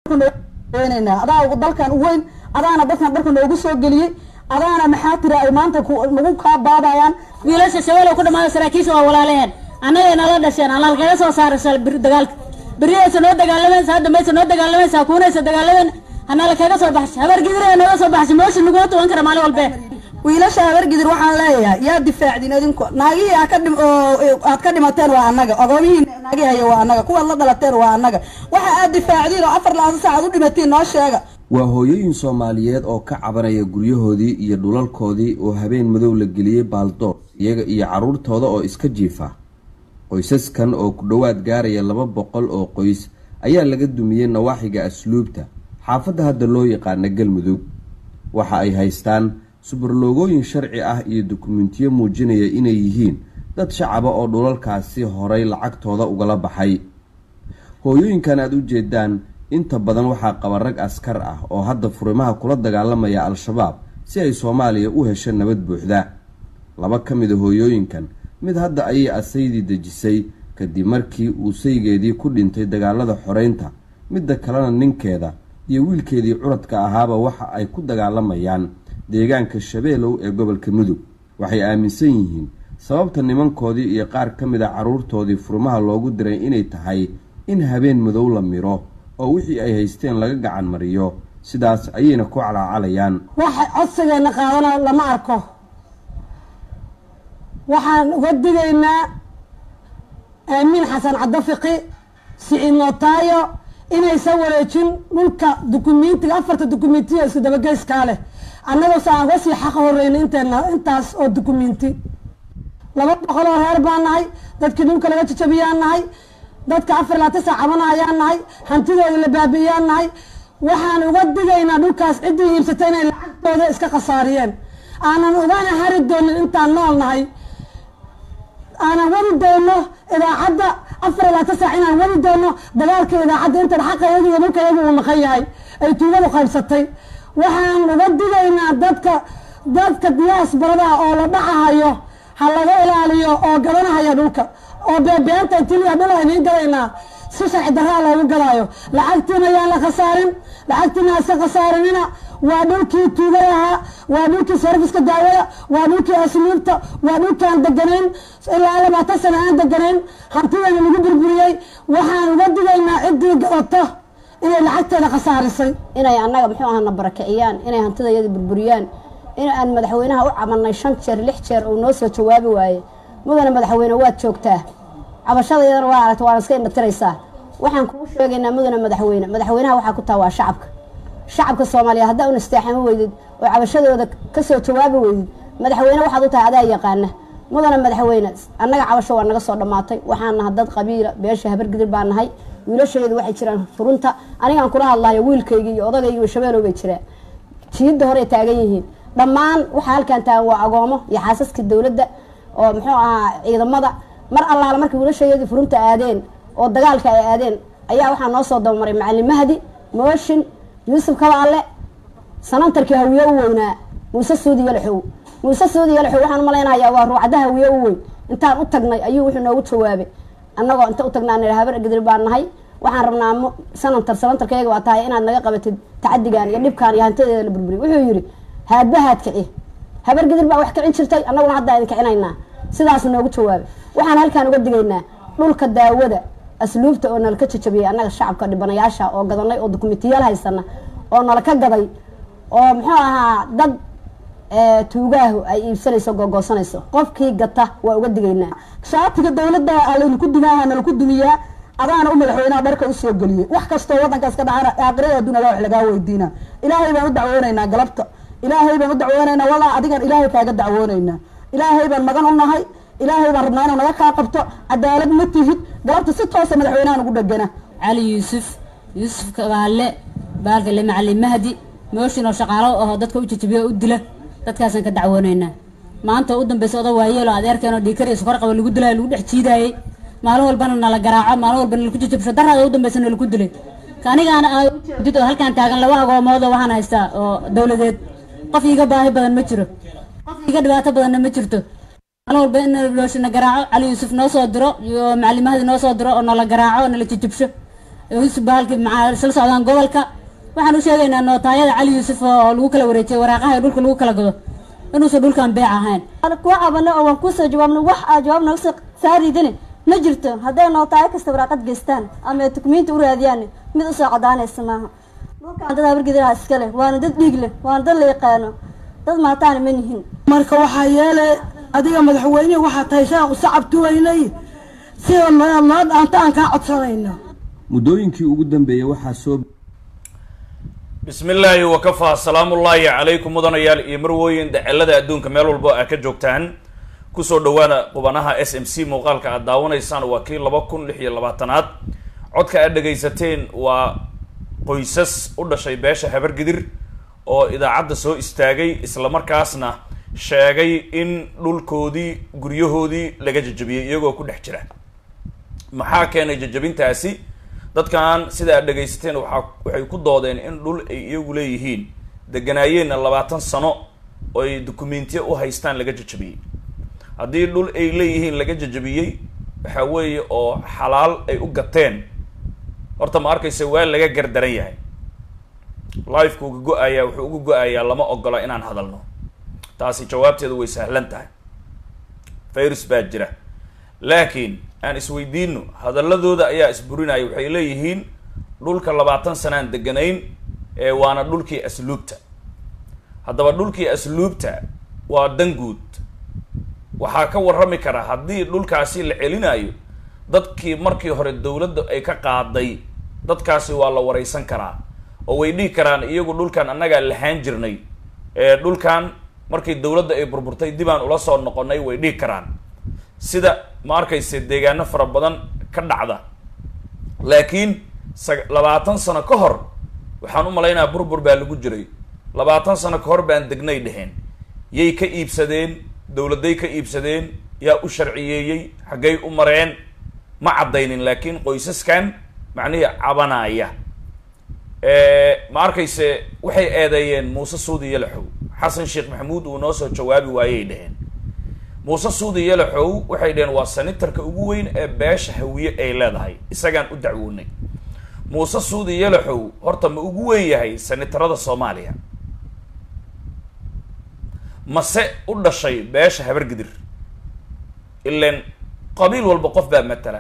adaa dalkan u weyn adaana dadkan dalka noogu soo geliyey adaana maxaa tira ay maanta nagu kaa baadayaan wiilasha shabeelow ku dhamaada saraakiisha waa walaalaheen annagay nala dhasheen allaal kaga soo saaraysa dagaalka beriyaysa noo dagaalamaysa hadda maysa noo dagaalamaysa kuunaysa dagaalamayn hanala kaga soo baxshay habar gidiraya nooga soo baxshay moosha naguma tuwan kara maalin walbe wiilasha habargidir waxaan leeyahay yaa difaacdin idinku naagihii aad ka dhim aad ka dhimateen waa annaga ogoomihii naagii haya waa annaga kuwaad la dhalateen waa annaga waxa aad difaacdiin oo afar labaatan saacaad u dhimatiin noo sheega waa hooyooyin soomaaliyeed oo ka cabanaya guryahoodii iyo dhulalkoodii oo habeen madow la geliyey baaldoor iyaga iyo carruurtooda oo iska jiifa qoysaskan oo ku dhowaad gaaraya laba boqol oo qoys ayaa laga dumiyey nawaaxiga asluubta xaafadda hadda loo yaqaana galmudug waxa ay haystaan subarloogooyin sharci ah iyo dukumentiyo muujinaya inay yihiin dad shacaba oo dhulalkaasi horay lacagtooda ugala baxay hooyooyinkan aada u jeedaan inta badan waxaa qaba rag askar ah oo hadda furimaha kula dagaalamaya al-shabaab si ay soomaaliya u hesho nabad buuxda laba ka mid a hooyooyinkan mid hadda ayay asaydii dejisay kadib markii uu saygeedii ku dhintay dagaalada xoreynta midda kalena ninkeeda iyo wiilkeedii curadka ahaaba waxa ay ku dagaalamayaan deegaanka shabeelow ee gobolka mudug waxay aaminsan yihiin sababta nimankoodii iyo qaar ka mid a carruurtoodii furmaha loogu diray inay tahay in habeen madow la miro oo wixii ay haysteen laga gacan mariyo sidaas ayayna ku calaacalayaan waxa codsigeena qaadana lama arko waxaan uga digaynaa aamiin xasan cadafiqi siciid nootaayo inaysan wareejin dhulka dukumentiga afarta dukumentiya isku dabageyskaa leh annagoo se aan kasii xaqa horeyna inteena intaas oo dukumenti laba boqol oo reer baan nahay dadkii dhulka laga jajabiyaan nahay dadka afar labaatan saac cabana ayaan nahay hantidooda la baabi'iyaan nahay waxaan uga digaynaa dhulkaas ciddii iibsatay inay lacagtooda iska khasaariyeen aanan ugana hari doonin intaan nool nahay aanan wadi doono idaacadda afar labaatan saac inaan wadi doono dagaalka idaacadda intan xaqayagi iyo dhulkayagu uu maqan yahay ay tuugadu qaybsatay waxaan uga digaynaa dadka dadka diyaasbarada oo la dhacahayo ha laga ilaaliyo oo gadanahaya dhulka oo beebeenta intiliya dhul ayniin gadaynaa si sharci daraa loogu gadaayo lacagtiina yaan la khasaarin lacagtiina hase khasaarinina waa dhulkii tuugay ahaa waa dhulkii sarfiska daawada waa dhulkii asluubta waa dhulkaan deganayn ilaa labaatan sana aan deganayn hantidayna lagu burburiyey waxaan uga digaynaa ciddii gadato inay lacagteeda khasaarisay inay annaga muxuu ahana barakiciyaan inay hantidayada burburiyaan in aan madaxweynaha u cabanay shan jeer lix jeer uu noo soo jawaabi waaye mudane madaxweyne waad joogtaa cabashadayadana waa aragta waana iska indhatiraysaa waxaan kuu sheegaynaa mudane madaxweyne madaxweynaha waxaa ku taha waa shacabka shacabka soomaaliya haddaa un isteexama weydid oo cabashadooda kasoo jawaabi weydid madaxweyne waxaad u tahay adaa yaqaana mudane madaxweyne annaga cabasho waa naga soo dhammaatay waxaan naha dad qabiila beesha habargidir baa nahay wiilashaydu waxay jiraan furunta anigaan kula hadlayo wiilkaygi iyo odagaygi iyo shabeelow bay jiraan jiidda horey taagan yihiin dhammaan waxaa halkaan taagan waa agoomo iyo xaasaska dowladda oo muxuu ahaa ciidamada mar allaala markii wiilashayadii furunta aadeen oo dagaalka ay aadeen ayaa waxaa noo soo dabamaray macalin mahdi mooshin yuusuf kabaalle sanantarkii hawiye u weynaa muuse suudi yalaxow muuse suudi yalaxow waxaan umalaynayaa waa ruucada hawiye u weyn intaan u tagnay ayuu wuxuu noogu jawaabay annagoo inta u tagnaa nidha habar gadir baan nahay waxaan rabnaa sanantar sanantarkayaga waa tahay inaad naga qabatid tacadigan iyo dhibkaan iyo hantideeda la burburiy wuxuu yidhi haadba haad kici habar gadir baa wax kicin jirtay annaguna haddaa idin kicinaynaa sidaasuu noogu jawaabay waxaan halkaan uga digaynaa dhulka daawada asluubta oo nala ka jajabiyey annaga shacabka dhibanayaasha oo gadanay oo dukumentiyaal haysana oo nala ka gaday oo muxuu ahaa dad tuugaahu ay iibsanayso googoosanayso qofkii gata waa uga digaynaa shaatiga dawladda laydinku dumaaha nalaku dumiyaa adaana u madaxweynaha dharka usoo geliyey wax kastoo wadankaas ka dhacana aakhirada adduun adaa wax lagaa weydiina ilaahay baan u dacwoonaynaa galabta ilaahay baan u dacwoonaynaa walaa adigan ilaahay kaaga dacwoonaynaa ilaahay baan magan u nahay ilaahay baan rabnaa inuu naga kaa qabto cadaalad ma tihid galabta si toosa madaxweynaha nagu dhegana cali yuusuf yuusuf kabaalle baalkale macalin mahdi mooshin oo shaqaalo aho dadka u jajabiya u dila dadkaasaan ka dacwoonaynaa maanta u dambeysa oda waayeelo adeerkeen oo dhiikariya sukar qaba lagu dilayo lagu dhex jiidaayey maalin walbana nala garaaco maalin walba nalaku jajabsho daraada u dambeysa nalaku dilay kanigaana aa ujeedid oo halkaan taagan laba agoomoodoo waxaan haystaa oo dowladeed qof iiga baahi badan ma jiro qof iiga dhibaato badanna ma jirto maalin walba in looshina garaaco cali yuusuf noo soo diro iyo macalimahadi noo soo diro oo nala garaaco nala jajabsho bahalki maxaa isla socdaan gobolka waxaan u sheegaynaa nootaayada cali yuusuf oo lagu kala wareejiyay waraaqaha ee dhulka lagu kala gado inuusan dhulkan beec ahayn kuwa cabano oo waan kusoo jawaabno wax aa jawaab naga soo saaridini ma jirto hadday nootaayo kasta waraaqad geystaan ama ay dukumiinti u raadiyaan mid usoo cadaanaysa maaha dhulkaan dad habargidiraha iska leh waana dad dhiig leh waana dad la yaqaano dad maataana ma nihin marka waxaa yeelay adiga madaxweyne waxaa tahay shaaqu sacab tuwaynay sida noo noo dhaanta aan kaa codsanayno muddooyinkii ugu dambeeyey waxaa soo bismi illaahi wakafaa salaamullaahi calaykum mudanayaal iyo marwooyin dacelada adduunka meel walbo aa ka joogtaan kusoo dhawaada qubanaha s m c muuqaalka aad daawanaysaan waa kii laba kun lix iyo labaatanaad codka aad dhagaysateen waa qoysas u dhashay beesha habargidir oo idaacadda soo istaagay islamarkaasna sheegay in dhulkoodii guryahoodii laga jajabiyey iyagoo ku dhex jira maxaa keenay jajabintaasi dadkan sida aad dhagaysateen waxaa waxay ku doodeen in dhul ay iyagu leeyihiin deganaayeenna labaatan sano oo ay dukumentiya u haystaan laga jajabiyey haddii dhul ay leeyihiin laga jajabiyey waxa weeye oo xalaal ay u gateen horta ma arkaysa waa laga gardaran yahay lifeka uga go-ayaa wuxuu uga go-ayaa lama ogola inaan hadalno taasi jawaabteedu way sahlan tahay virus baa jira laakiin aan isweydiino hadaladooda ayaa isburinaya waxay leeyihiin dhulka labaatan sanaan deganayn ee waana dhulkii asluubta haddaba dhulkii asluubta waa danguud waxaa ka warrami kara haddii dhulkaasi la celinayo dadkii markii hore dowladda ay ka qaaday dadkaasi waa la wareysan karaa oo way dhihi karaan iyagu dhulkan annagaa lahaan jirnay ee dhulkan markii dowladda ay burburtay dibaan ula soo noqonay way dhihi karaan sida ma arkayse deegaano fara badan ka dhacda laakiin sa labaatan sano ka hor waxaan u malaynayaa burbur baa lagu jiray labaatan sano ka hor baan degnay dheheen yay ka iibsadeen dowladay ka iibsadeen yaa u sharciyeeyey xaggay u mareen ma caddaynin laakiin qoysaskan macnihii cabanaya ma arkayse waxay eedeeyeen muuse suudi yalaxow xasan sheekh maxamuud uu noo soo jawaabi waayay dheheen muuse suudi yalaxow waxay dheheen waa sanitarka ugu weyn ee beesha hawiye ay leedahay isagaan u dacwoonay muuse suudi yalaxow horta ma ugu weyn yahay sanitarada soomaaliya mase u dhashay beesha habargidir ilan qabiil walba qof baa matala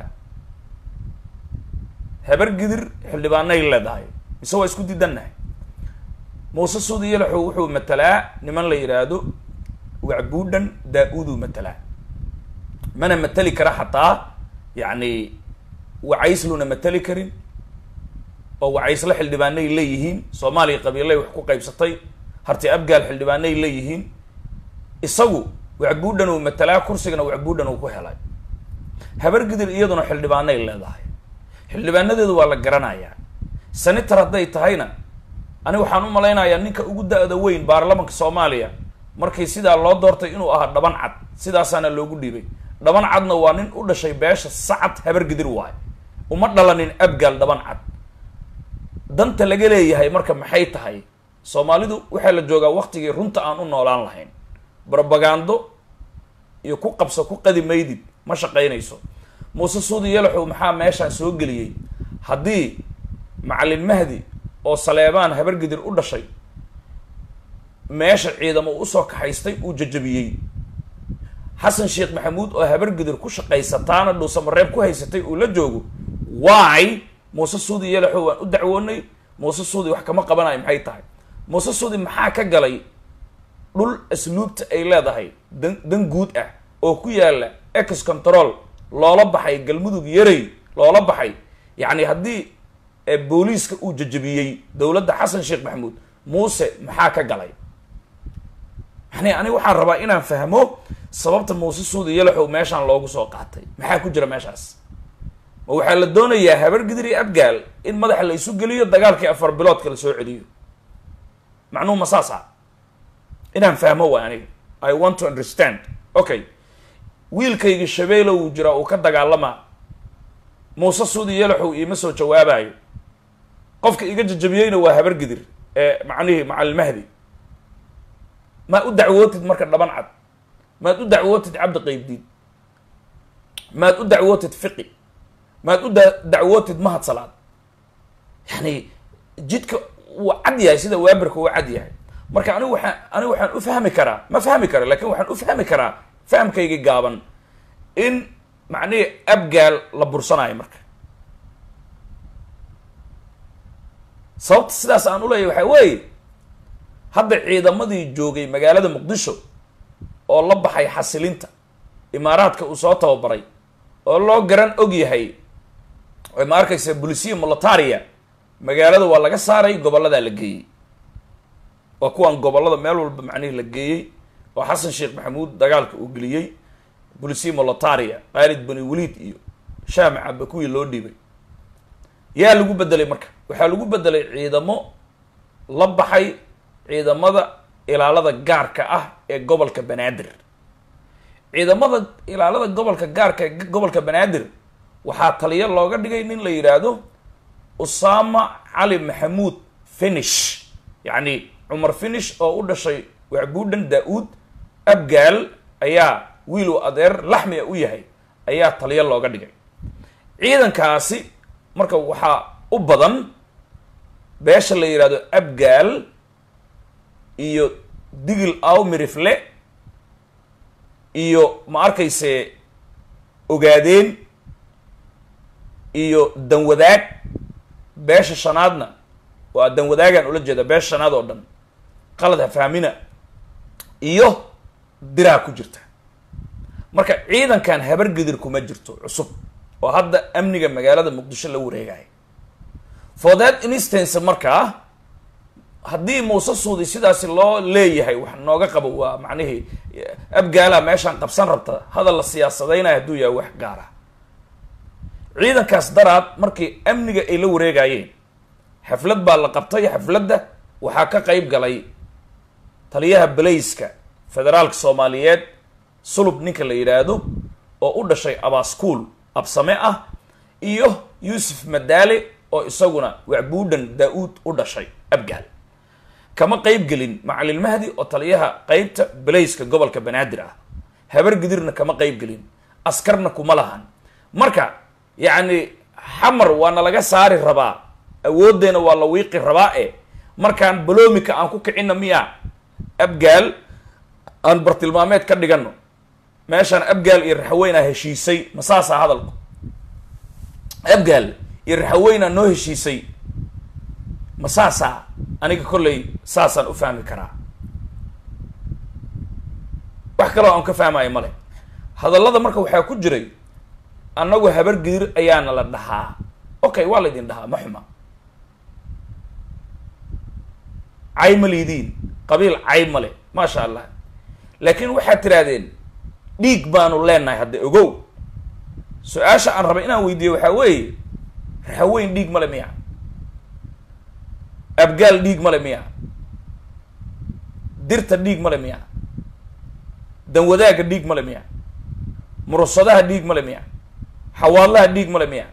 habargidir xildhibaanay leedahay mise waa isku diidannahay muuse suudi yalaxow wuxuu matalaa niman la yidhaahdo wacbuudhan daa-uuduu matalaa mana matali kara xataa yacni wacaysluna matali karin oo wacaysle xildhibaanay leeyihiin soomaaliya qabiilay wax ku qaybsatay harti abgaal xildhibaanay leeyihiin isagu wacbuudhan uu matalaa kursigana wacbuudhan uu ku helay habargidir iyaduna xildhibaanay leedahay xildhibaanadeedu waa la garanayaa senator hadday tahayna ani waxaan u malaynayaa ninka ugu da-da weyn baarlamanka soomaaliya markii sidaa loo doortay inuu ahaa dhaban cad sidaasaana loogu dhiibay dhaban cadna waa nin u dhashay beesha sacad habargidir waayo uma dhalanin abgaal dhaban cad danta laga leeyahay marka maxay tahay soomaalidu waxaa la joogaa waktigii runta aan u noolaan lahayn brobagando iyo ku qabso ku qadi maydid ma shaqaynayso muuse suudi yalaxow maxaa meeshaan soo geliyey haddii macalin mahdi oo saleebaan habargidir u dhashay meesha ciidamo usoo kaxaystay uu jajabiyey xasan sheekh maxamuud oo habargidir ku shaqaysataana dhuusamareeb ku haysatay uu la joogo why muuse suudi yalaxow waan u dacwoonay muuse suudi wax kama qabanayo maxay tahay muuse suudi maxaa ka galay dhul asluubta ay leedahay dan dan guud ah oo ku yaala ex control loola baxay galmudug yarey loola baxay yacni haddii booliiska uu jajabiyey dowladda xasan sheekh maxamuud muuse maxaa ka galay yani ani waxaan rabaa inaan fahmo sababta muuse suudi yalaxow meeshaan loogu soo qaatay maxaa ku jira meeshaas ma waxaa la doonayaa habargidir iyo abgaal in madaxa la isu geliyo dagaalkii afar biloodka la soo celiyo macnuhu ma saasa inaan fahmo waay aniga i want to understand okay wiilkayga shabeelo wuu jiraa uu ka dagaalamaa muuse suudi yalaxow iima soo jawaabayo qofka iga jajabiyeyna waa habargidir ee macnihii macalin mahdi maad u dacwootid marka dhaban cad maad u dacwootid cabdi qaybdiid maad u dacwootid fiqi maad u da dacwootid mahad salaad yani jidka uu cad yahay sida waaberka uu cad yahay marka anigu waxaan anigu waxaan u fahmi karaa ma fahmi karo lakin waxaan u fahmi karaa fahamkayga gaaban in macnihii abgaal la bursanayo marka sababta sidaas aan uleeyahy waxaa weeye hadda ciidamadii joogay magaalada muqdisho oo la baxay xasilinta imaaraadka uu soo tababaray oo loo garan og yahay oo ma arkaysa bolisiya molataria magaalada waa laga saaray gobolladaa la geeyey waa kuwan gobollada meel walba macnihii la geeyey oo xasan sheekh maxamuud dagaalka uu geliyey bolisiya molataria khaalid bani waliid iyo shaamic aba kuwii loo dhiibay yaa lagu bedelay marka waxaa lagu bedelay ciidamo la baxay ciidamada ilaalada gaarka ah ee gobolka banaadir ciidamada ilaalada gobolka gaarka ee gobolka banaadir waxaa taliyo looga dhigay nin la yidhaahdo usama cali maxamuud finish yacni cumar finish oo u dhashay wacbuudhan daa-uud abgaal ayaa wiilu adeer laxmiga u yahay ayaa taliyo looga dhigay ciidankaasi marka waxaa u badan beesha la yidhaahdo abgaal iyo digil awmirifle iyo ma arkayse ogaadeen iyo danwadaag beesha shanaadna waa danwadaagaan ula jeeda beesha shanaad oo dhan qalad hafahmina iyo diraa ku jirta marka ciidankan habargedir kuma jirto cusub oo hadda amniga magaalada muqdisho la wareegayo for that instance markaa haddii muuse suudi sidaasi loo leeyahay wax nooga qabo waa macnihii abgaala meeshaan qabsan rabta hadal la siyaasadaynayo hadduu yahay wax gaara ciidankaas daraad markii amniga ay la wareegayeen xaflad baa la qabtay xafladda waxaa ka qeyb galay taliyaha balayska federaalka soomaaliyeed sulub ninka la yidhaahdo oo u dhashay abaskuul absame ah iyo yuusuf madaale oo isaguna wacbuudhan daa-uud u dhashay abgaal kama qeyb gelin macalin mahdi oo taliyaha qeybta balayska gobolka banaadir ah habar gidirna kama qeyb gelin askarna kuma lahan marka yacni xamar waana laga saari rabaa awooddeena waa la wiiqi rabaa e markaan baloomika aan ku kicina miya abgaal aan bartilmaameed ka dhigano meeshaan abgaal iyo raxaweynaa heshiisay ma saasaa hadalku abgaal iyo raxaweynaa noo heshiisay ma saasaa aniga kollay saasaan u fahmi karaa wax kaloo aan ka fahmayo male hadallada marka waxaa ku jiray annagu habar gidir ayaana la dhahaa okay waa laydin dhahaa ma xuma cay ma liidiin qabiil cay male maasha allah laakiin waxaad tirahdeen dhiig baanu leenahay hadda ogow su-aasha aan rabay inaan weydiiyo waxaa weeye raxaweyn dhiig male miya abgaal dhiig male miya dirta dhiig male miya danwadaaga dhiig male miya murusadaha dhiig male miya xawaadlaha dhiig male miya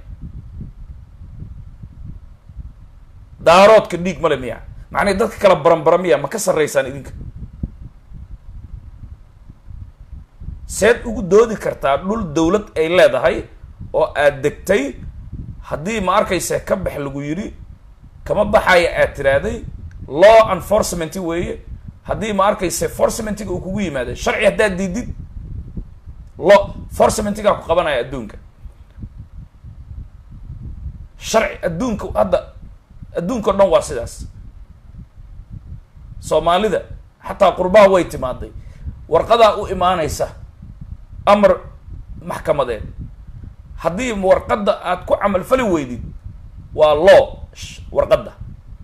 daaroodka dhiig male miya macnay dadka kala baranbara miya ma ka sarreysaan idinka seed ugu doodi kartaa dhul dawlad ay leedahay oo aad degtay haddii ma arkaysa ka bax lagu yidhi kama baxaya aad tiraahday law enforcement weeye haddii ma arkaysa forcementiga uu kugu yimaada sharci haddaad diidid law forcementigaa ku qabanaya adduunka sharci adduunka hadda adduunka o dhan waa sidaas soomaalida xataa qurbaha way timaaday warqadaa u imaanaysa amar maxkamadeed haddii warqadda aad ku camal fali weydid waa law warqadda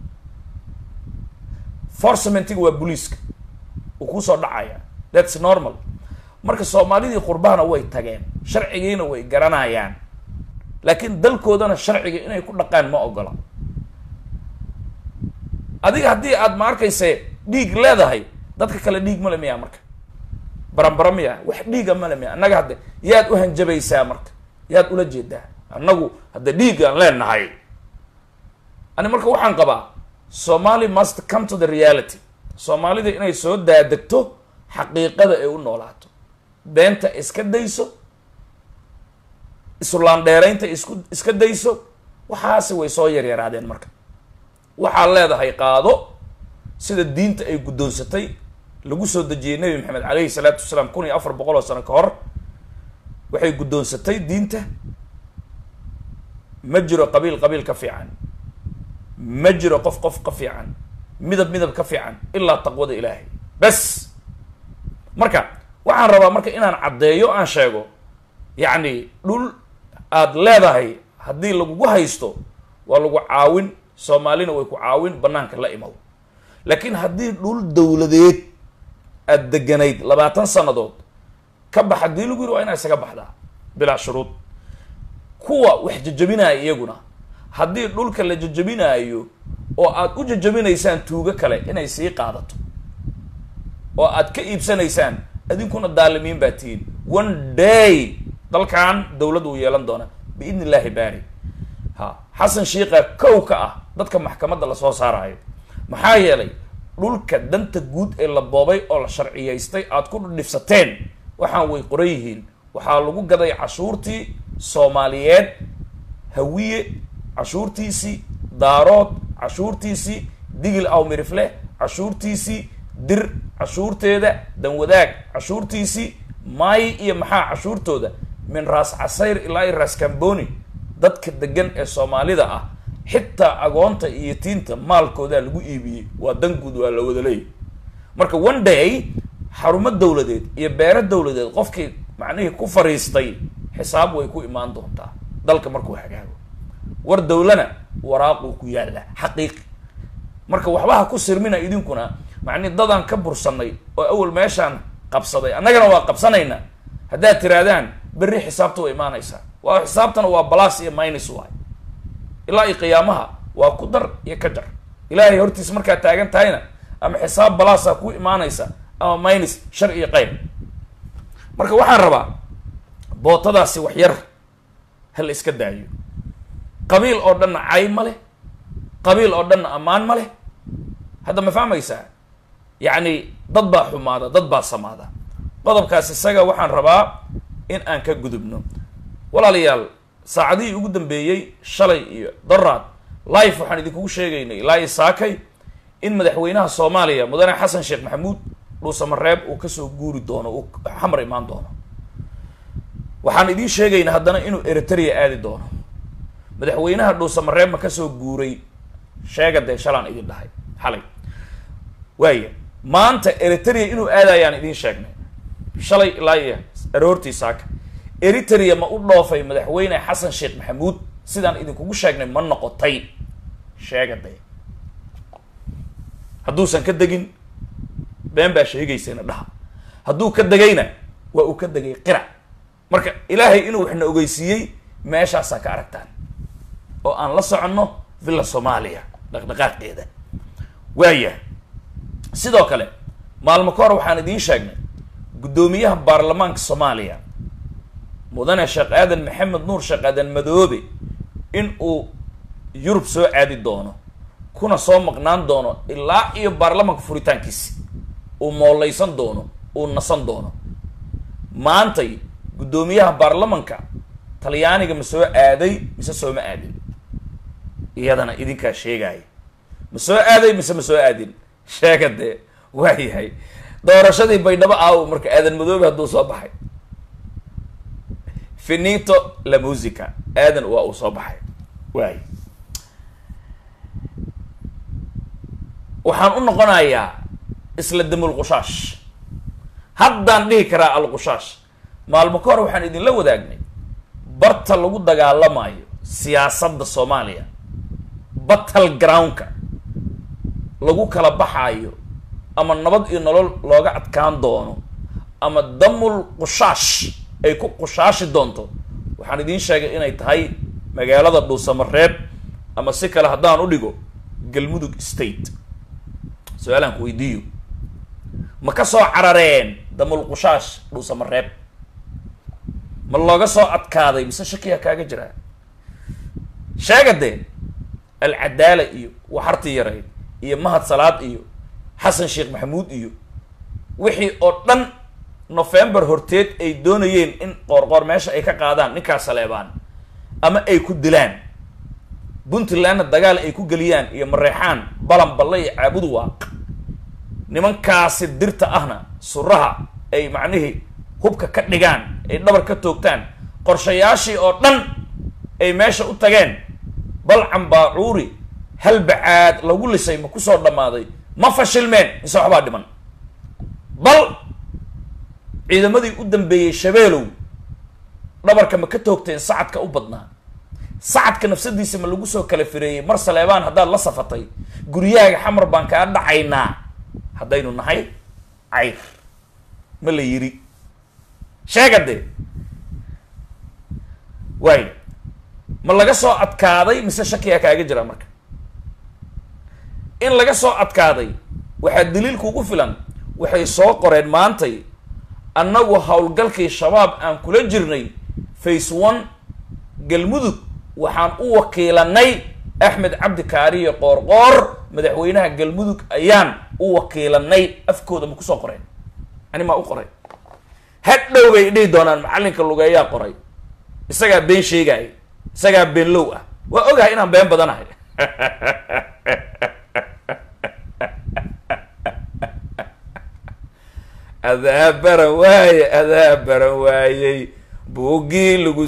forcementiga waa booliiska uu kusoo dhacaya thats normal marka soomaalidii qurbahana way tageen sharcigiina way garanayaan laakiin dalkoodana sharciga inay ku dhaqaan ma ogola adiga haddii aad ma arkayse dhiig leedahay dadka kale dhiig male miya marka baranbara miya wax dhiiga male miya annaga hadde yaad u hanjabaysaa marka yaad ula jeedaa annagu hadda dhiigaan leenahay ani marka waxaan qabaa somali must come to the reality soomaalida inay soo daadegto xaqiiqada ay u noolaato beenta iska dayso isulaandheeraynta isku iska dayso waxaasi way soo yaryaraadeen marka waxaad leedahay qaado sida diinta ay guddoonsatay lagu soo dejiyey nebi maxamed caleyhi salaatu wasalaam kun iyo afar boqol oo sano ka hor waxay guddoonsatay diinta ma jiro qabiil qabiil ka fiican ma jiro qof qof ka fiican midab midab ka fiican ilaa taqwada ilaahay bes marka waxaan rabaa marka inaan caddeeyo aan sheego yacni dhul aada leedahay haddii lagugu haysto waa lagu caawin soomaalina way ku caawin banaanka la imaw laakiin haddii dhul dowladeed aada deganayd labaatan sannadood ka bax haddii lagu yiri waa inaa isaga baxdaa bilaa shuruud kuwa wax jajabinaya iyaguna haddii dhulka la jajabinaayo oo aad u jajabinaysaan tuugo kale inay sii qaadato oo aad ka iibsanaysaan adinkuna daalimiin baa tihiin one day dalkan dowlad uu yeelan doona biidn illaahi baari ha xasan shiika kow ka ah dadka maxkamadda lasoo saarayo maxaa yeelay dhulka danta guud ee la boobay oo la sharciyaystay aad ku dhifsateen waxaan way qoran yihiin waxaa lagu gaday cashuurtii soomaaliyeed hawiye cashuurtiisii daarood cashuurtiisii digil awmirifle cashuurtiisii dir cashuurteeda danwadaag cashuurtiisii maayi iyo maxaa cashuurtooda min raas casayr ilaa iyo raas kamboni dadka degan ee soomaalida ah xitaa agoonta iyo tiinta maalkoodaa lagu iibiyey waa dan guud waa la wada leeyahy marka one day xarumo dowladeed iyo beero dowladeed qofkii macnihii ku fariistay xisaab way ku imaan doontaa dalka markuu hagaago war dowlana waraaquu ku yaallaa xaqiiqi marka waxbaha ku sirmina idinkuna macnihi dadaan ka bursanay oo awal meeshaan qabsaday annagana waa qabsanaynaa haddaad tirahdaan berri xisaabta way imaanaysaa waa xisaabtana waa balas iyo minus waay ilaa iyo qiyaamaha waa ku dar iyo ka jar ilaahay hortiis markaad taagan tahayna ama xisaab balaasaa ku imaanaysa ama minus shar iyo qayb marka waxaan rabaa bootadaasi wax yar hal iska daayo qabiil oo dhanna cay ma leh qabiil oo dhanna ammaan ma leh hadda ma fahmaysaa yacni dad baa xumaada dad baa samaada qodobkaas isaga waxaan rabaa in aan ka gudubno walaalayaal saacadihii ugu dambeeyey shalay iyo doraad life waxaan idinkugu sheegaynay ilaa iyo saakay in madaxweynaha soomaaliya mudane xasan sheekh maxamuud dhuusamareeb uu kasoo guuri doono uu xamar imaan doono waxaan idiin sheegaynaa haddana inuu eritrea aadi doono madaxweynaha dhuusamareeb ma kasoo guuray sheega dee shalaan idin dhahay xalay waaya maanta eritrea inuu aadayaan idiin sheegnay shalay ilaa iyo aroortii saaka eritrea ma u dhoofay madaxweyne xasan sheekh maxamuud sidaan idinkugu sheegnay ma noqotay sheega dee hadduusan ka degin been baa sheegaysayna dhaha hadduu ka degayna waa uu ka degay qirac marka ilaahay inuu waxna ogeysiiyey meeshaasaa ka aragtaan oo aan la soconno villa soomaaliya dhaqdhaqaaqeeda waaya sidoo kale maalmo ka hor waxaan idiin sheegnay guddoomiyaha baarlamaanka soomaaliya mudane sheekh aadan maxamed nuur sheekh aadan madoobe in uu yurub soo aadi doono kuna soo maqnaan doono ilaa iyo baarlamaanka furitaankiisi uu mooleysan doono uu nasan doono maantay guddoomiyaha baarlamanka talyaaniga ma soo aaday mise sooma aadin iyadana idinkaa sheegaya ma soo aaday mise ma soo aadin sheega dee waa yahay doorashadii baydhabo aawo marka aadan madoobe hadduu soo baxay finito la musica aadan waa uu soo baxay waay waxaan u noqonayaa isla damulqushaash haddaan dhihi karaa alqushaash maalmo ka hor waxaan idinla wadaagnay barta lagu dagaalamayo siyaasadda soomaaliya battle groundka lagu kala baxaayo ama nabad iyo nolol looga adkaan doono ama damul qushaash ay ku qushaashi doonto waxaan idiin sheegay inay tahay magaalada dhuusamareeb ama si kale haddaan u dhigo galmudug state su-aalaan ku weydiiyo ma ka soo carareen damul qushaash dhuusamareeb ma looga soo adkaaday mise shakiya kaaga jiraa sheega dee alcadaala iyo waxartii yareyd iyo mahad salaad iyo xasan sheekh maxamuud iyo wixii oo dhan november horteed ay doonayeen in qoorqoor meesha ay ka qaadaan ninkaas saleebaan ama ay ku dilaan puntlandna dagaal ay ku geliyaan iyo mareexaan balan balle iyo caabudu waaq nimankaasi dirta ahna suraha ay macnihii hubka ka dhigaan ay dhabar ka toogtaan qorshayaashii oo dhan ay meesha u tageen balcan baacuuri halbacaad lagu lisay ma kusoo dhammaaday ma fashilmeen mise waxbaa dhiman bal ciidamadii u dambeeyey shabeelow dhabarka ma ka toogteen sacadka u badnaa sacadka nafsadiisa ma lagu soo kala fireeyey mar saleebaan haddaad la safatay guryahaaga xamar baan kaa dhacaynaa haddaynu nahay cayr ma la yiri sheega dee waayo ma laga soo adkaaday mise shakiyaa kaaga jira marka in laga soo adkaaday waxaa daliil kugu filan waxay soo qoreen maantay annagu howlgalkii shabaab aan kula jirnay face one galmudug waxaan u wakiilanay axmed cabdi kaariyo qoorqoor madaxweynaha galmudug ayaan u wakiilanay afkooda ma kusoo qoreen ani maa u qoray hadhow bay dhihi doonaan macallinka lugeeyaa qoray isagaa been sheegaaya isagaa been low ah waa ogahay inaan been badanahay adaa baran waaye adaa baran waayey buuggii lagu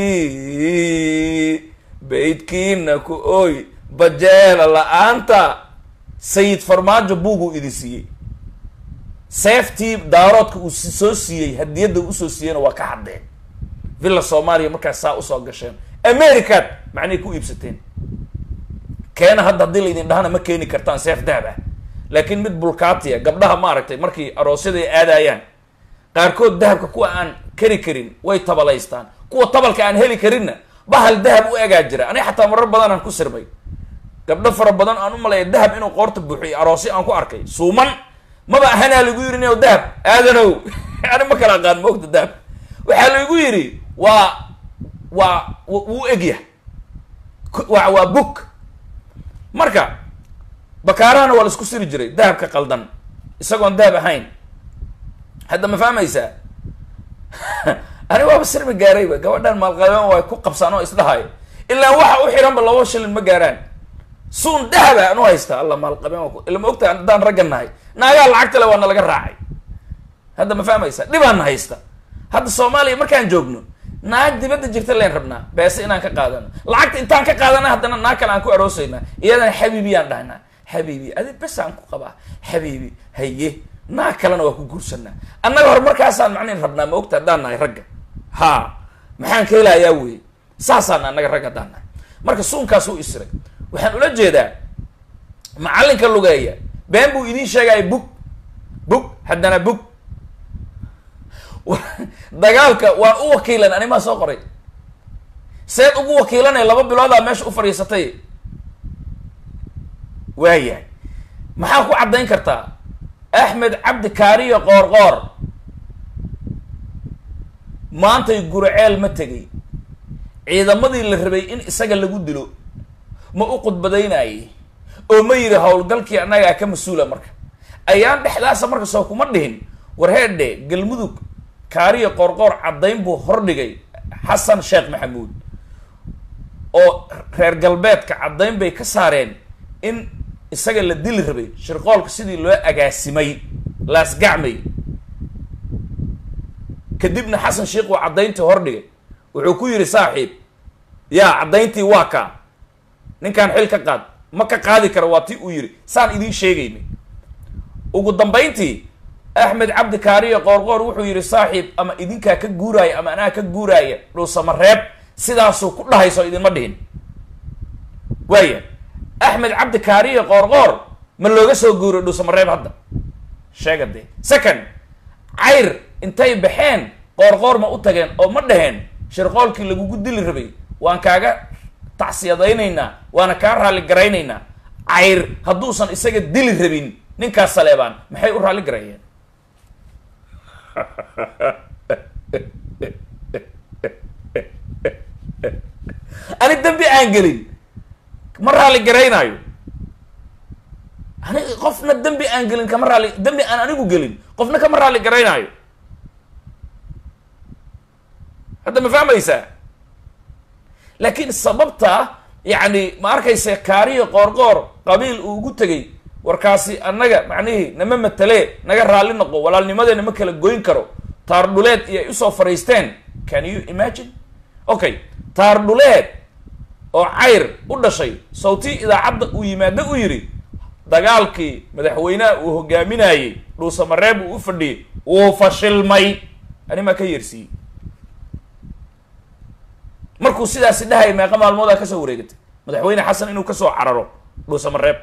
sii baydkiina ku oy bajeela la-aanta sayid farmaajo buuguu idin siiyey seeftii daaroodka uu soo siiyey hadiyadda usoo siiyeyna waa ka haddeen villa soomaaliya markaas saa usoo gasheen americaad macnay ku iibsateen keena hadda haddii laydin dhahana ma keeni kartaan seef dahab ah laakiin mid bulkaatiya gabdhaha maaragtay markii aroosyada ay aadayaan qaarkood dahabka kuwa aan kari karin way tabalaystaan kuwa tabalka aan heli karinna bahal dahab u egaa jira aniga xataa marar badan aan ku sirmay gabdho fara badan aan u malaya dahab inuu qoorta buuxiyo aroosyo aan ku arkay suuman maba ahanaa lagu yidhi nio dahab aadanow ani ma kala aqaan moogta dahab waxaa lagu yidhi waa waa wuu egyah wa waa book marka bakaarahana waa la isku siri jiray dahabka qaldan isagoon dahab ahayn hadda ma fahmaysaa ani waaba sirmi gaarayba gabadhan maalqabean waa ku qabsaan oo isdhahayo ilaa waxa u xiranba laba shilin ma gaaraan suun dahaba anu haysta alla maalqabeen waa ila ma ogta haddaan ragga nahay naagaa lacagta le waa na laga raacay hadda ma fahmaysaa dhibaana haysta hadda soomaaliya markaan joogno naag dibadda jirta leen rabnaa beese inaan ka qaadano lacagta intaan ka qaadana haddana naag kale aan ku aroosaynaa iyadana xabiibiyaan dhahnaa xabiibi adi bes aan ku qabaa xabiibi haye naag kalena waa ku guursanaa annaga hore markaasaan macnayn rabnaa ma ogta haddaan nahay ragga ha maxaan ka helayaa wey saasaan annaga ragga haddaan nahay marka suunkaas u isiray waxaan ula jeedaa macallinka lugeeya been buu idiin sheegaya bug bug haddana bug dagaalka waan u wakiilan animaa soo qoray seed ugu wakiilanay laba biloodaa meesha u fadhiisatay waayahay maxaa ku caddayn kartaa axmed cabdi kaariyo qoor qoor maantay guraceel ma tegay ciidamadii la rabay in isaga lagu dilo ma u khudbadaynayay oo ma yidhi howlgalkii annagaa ka mas-uula marka ayaan dhexdaasa marka soo kuma dhihin war heedhe galmudug kaariyo qoorqoor caddayn buu hordhigay xasan sheekh maxamuud oo reer galbeedka caddayn bay ka saareen in isaga la dili rabay shirqoolka sidii loo agaasimay laasgacmay kadibna xasan sheekh uu caddayntii hordhigay wuxuu ku yidhi saaxiib yaa caddayntii waa kaa ninkaan xil ka qaad ma ka qaadi kara waa tii uu yidhi saan idiin sheegaynay ugu dambayntii axmed cabdi kaariyo qoorqoor wuxuu yidhi saaxiib ama idinkaa ka guuraaya ama anaa ka guuraaya dhuusamareeb sidaasuu ku dhahayso idinma dhihin waaya axmed cabdi kaariyo qoorqoor ma looga soo guuray dhuusamareeb hadda sheega dee second cayr intay baxeen qoorqoor ma u tageen oo ma dhaheen shirqoolkii lagugu dili rabay waan kaaga tacsiyadaynaynaa waana kaa raalli garaynaynaa cayr hadduusan isaga dili rabin ninkaas saleebaan maxay u raalli garayeen ani dembi aan gelin ma raalli garaynaayo ani qofna dembi aan gelin kama raalli dembi aan anigu gelin qofna kama raalli garaynaayo hadda ma fahmaysaa laakiin sababta yacni ma arkayse kaariyo qoorqoor qabiil uu ugu tegay warkaasi annaga macnihii nama matalee naga raalli noqo walaalnimadeena ma kala goyn karo taar dhuleed iyo ay usoo fariisteen can you imagine okay taar dhuleed oo cayr u dhashay sawtii idaacadda uu yimaado u yidhi dagaalkii madaxweynaha uu hogaaminayey dhuusamareeb uu u fadhiyey wuu fashilmay animaa ka yeersiiyey markuu sidaasi dhahaya meeqa maalmoodaa kasoo wareegatay madaxweyne xasan inuu kasoo cararo dhuusamareeb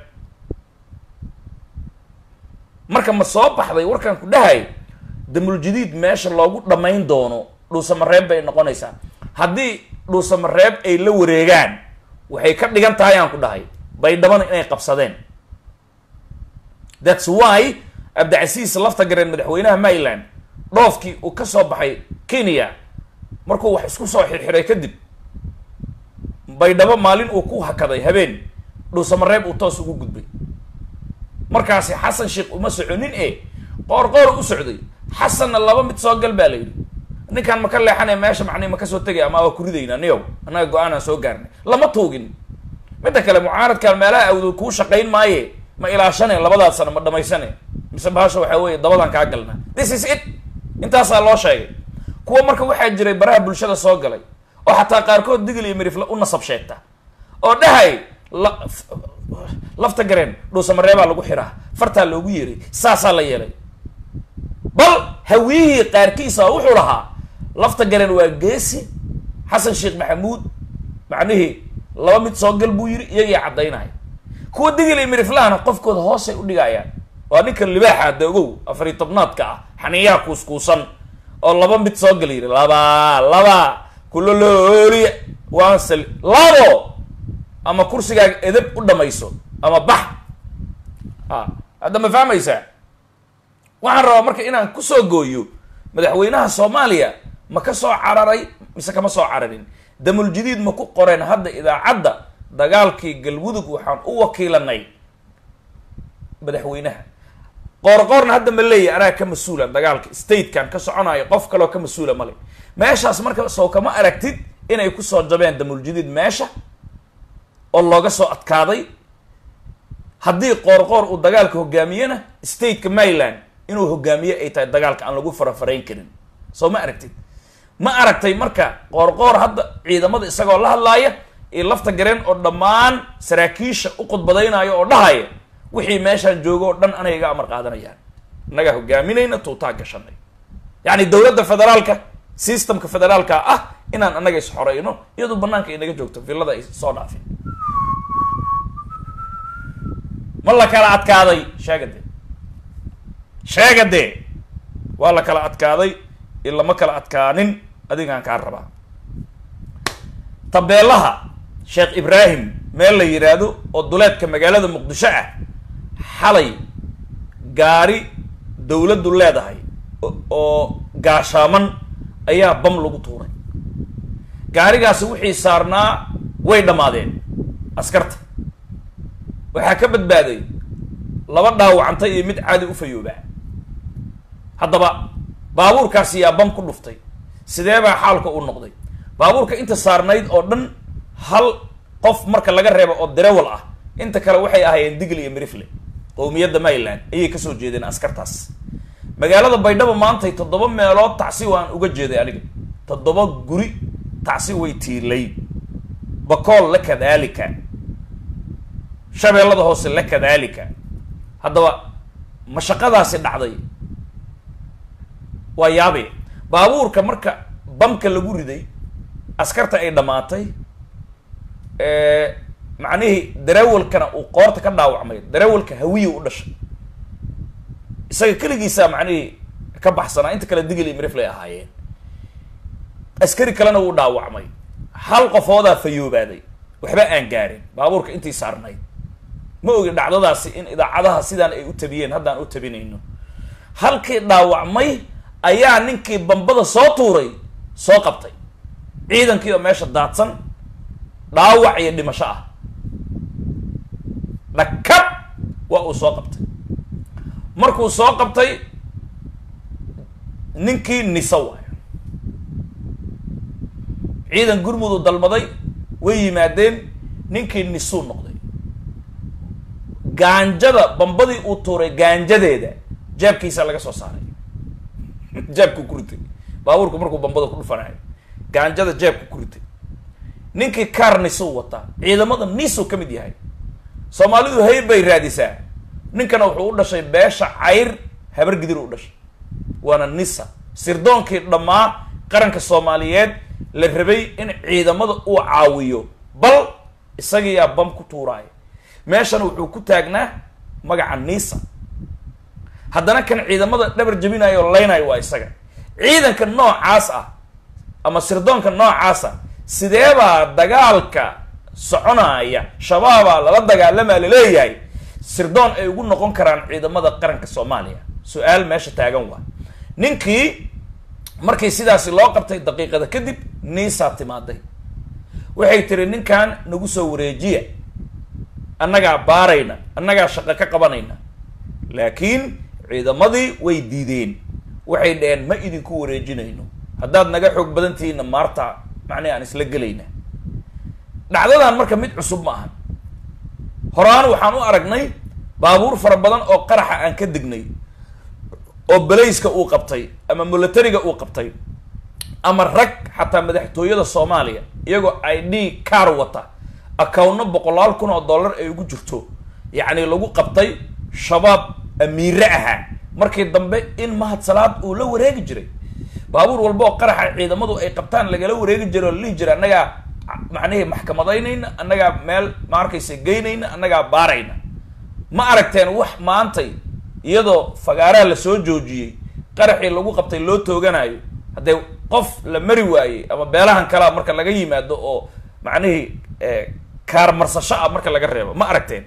marka ma soo baxday warkaan ku dhahay damuljadiid meesha loogu dhammayn doono dhuusamareeb bay noqonaysaa haddii dhuusamareeb ay la wareegaan waxay ka dhigan tahay aan ku dhahay baydhabana inay qabsadeen thats why abdicasiis lafta gareen madaxweynaha maryland dhoofkii uu ka soo baxay kenya markuu wax isku soo xirxiray kadib baydhabo maalin uu ku hakaday habeen dhuusamareeb uu toos ugu gudbay markaasi xasan sheekh uma soconin e qoor qoor u socday xasanna laba mid soo gal baa la yidhi ninkaan ma ka leexanay meesha macnii ma kasoo tegay ama waa kuridayna niyow annaga go-aanaan soo gaarnay lama tuugin midda kale mucaaradkaan meelaha awdood kuu shaqayn maaye ma ilaashane labadaas sano ma dhamaysane mise bahasha waxaa weeye dabadaan kaa galnaa this is it intaasaa loo sheegay kuwa marka waxaa jiray baraha bulshada soo galay oo xataa qaarkood digil iyo mirifle u nasab sheegta oo dhahay la lafta gareen dhuusamareebaa lagu xiraa fartaa loogu yeeray saasaa la yeelay bal hawiyihii qaarkiisa wuxuu lahaa lafta gareen waa geesi xasan sheekh maxamuud macnihii laba mid soo gal buu yiri iyagii caddaynaya kuwa digil iyo miriflahana qofkooda hoosay u dhigayaan waa ninka libaaxa de ogow afariy tobnaadka ah xaniyaha kuuskuusan oo laba mid soo gal yiri laba laba kulolooliya waan sal labo ama kursigaaga edab u dhamayso ama bax a hadda ma fahmaysaa waxaan rabaa marka inaan kusoo gooyo madaxweynaha soomaaliya ma ka soo cararay mise kama soo cararin damuljadiid ma ku qoreen hadda idaacadda dagaalkii galmudug waxaan u wakiilanay madaxweynaha qoorqoorna hadda ma leeyahy anaa ka mas-uula dagaalka statekan ka soconayo qof kaloo ka mas-uula male meeshaas marka soo kama aragtid inay kusoo jabeen damuljadiid meesha oo looga soo adkaaday haddii qoorqoor uu dagaalka hogaamiyena stateka maryland inuu hogaamiye ay tahay dagaalka aan lagu farafarayn karin soo ma aragtid ma aragtay marka qoorqoor hadda ciidamada isagoo la hadlaaya iyo lafta gareen oo dhammaan saraakiisha u khudbadaynayo oo dhahaya wixii meeshaan joogo oo dhan anay iga amar qaadanayaan innagaa hogaaminayna tuutaa gashanay yacni dowladda federaalka systemka federaalka ah inaan annaga is-xoreyno iyadoo banaanka inaga joogto villada ay soo dhaafin ma la kala adkaaday sheega dee sheega dee waa la kala adkaaday in lama kala adkaanin adigaan kaa rabaa tabeelaha sheekh ibraahim meel la yidhaahdo oo duleedka magaalada muqdisho ah xalay gaari dowladdu leedahay oo gaashaaman ayaa bam lagu tuuray gaarigaasi wixii saarnaa way dhammaadeen askarta waxaa ka badbaaday laba dhaawacantay iyo mid caadi u fayoobaa haddaba baabuurkaasi yaa bam ku dhuftay sidee baa xaalka u noqday baabuurka inta saarnayd oo dhan hal qof marka laga reebo oo derewal ah inta kale waxay ahaayeen digl iyo mirifle qowmiyadda maryland ayay kasoo jeedeen askartaas magaalada baydhabo maantay toddoba meelood tacsi waan uga jeeday aniga toddoba guri tacsi way tiilay bakool la kadaalika shabeellada hoose la kadaalika haddaba mashaqadaasi dhacday waa yaabe baabuurka marka bamka lagu riday askarta ay dhammaatay macnihii darawalkana uu qoorta ka dhaawacmay darawalka hawiya u dhashay isaga keligiisaa macnihii ka baxsanaa inta kale digil iyo miriflay ahaayeen askari kalena wuu dhaawacmay hal qofoodaa fayoobaaday waxba aan gaarin baabuurka intii saarnayd ma ogi dhacdadaasi in idaacadaha sidaan ay u tabiyeen haddaan u tabinayno halkii dhaawacmay ayaa ninkii bambada soo tuuray soo qabtay ciidankii oo meesha daadsan dhaawac iyo dhimasho ah dhakab waa uu soo qabtay markuu soo qabtay ninkii nisa waayo ciidan gurmudu dalmaday way yimaadeen ninkii nisuu noqday gaanjada bambadii uu tuuray gaanjadeeda jeebkiisa laga soo saaray jeebku ku ritay baabuurku markuu bambada ku dhufanayo gaanjada jeebku ku ritay ninkii kaar nisuu wataa ciidamada nisuu ka mid yahay soomaalidu hayb bay raadisaa ninkana wuxuu u dhashay beesha cayr habar gidir u dhashay waana nisa sirdoonkii dhammaa qaranka soomaaliyeed la rabay in ciidamada uu caawiyo bal isagiyaa bam ku tuuraaya meeshana wuxuu ku taagnaa magaca nisa haddana kan ciidamada dhabar jabinayo oo leynayo waa isaga ciidanka noocaas ah ama sirdoonka noocaas ah sideebaa dagaalka soconaya shabaabaa lala dagaalamaa laleeyahay sirdoon ay ugu noqon karaan ciidamada qaranka soomaaliya su-aal meesha taagan waa ninkii markii sidaasi loo qabtay daqiiqada kadib niisaa timaaday waxay tiri ninkan nagu soo wareejiya annagaa baarayna annagaa shaqo ka qabanayna laakiin ciidamadii way diideen waxay dhaheen ma idinku wareejinayno haddaad naga xoog badan tihiinna maarta macnihi aan isla gelayna dhacdadan marka mid cusub ma ahan horaan waxaan u aragnay baabuur fara badan oo qaraxa aan ka degnay oo belayska uu qabtay ama milatariga uu qabtay ama rag xataa madaxtooyada soomaaliya iyagoo i d car wata accountno boqolaal kun oo dollar ay ugu jirto yacni lagu qabtay shabaab amiire ahaa markii dambe in mahad salaad uu la wareegi jiray baabuur walba oo qaraxa ciidamadu ay qabtaan lagala wareegi jiray oo la dhihi jiray annagaa macnihii maxkamadaynayna annagaa meel ma arkaysa geynayna annagaa baarayna ma aragteen wax maantay iyadoo fagaaraha lasoo joojiyey qaraxii lagu qabtay loo tooganayo haddee qof la mari waayey ama beelahan kalea marka laga yimaado oo macnihii kaarmarsasho ah marka laga reebo ma aragteen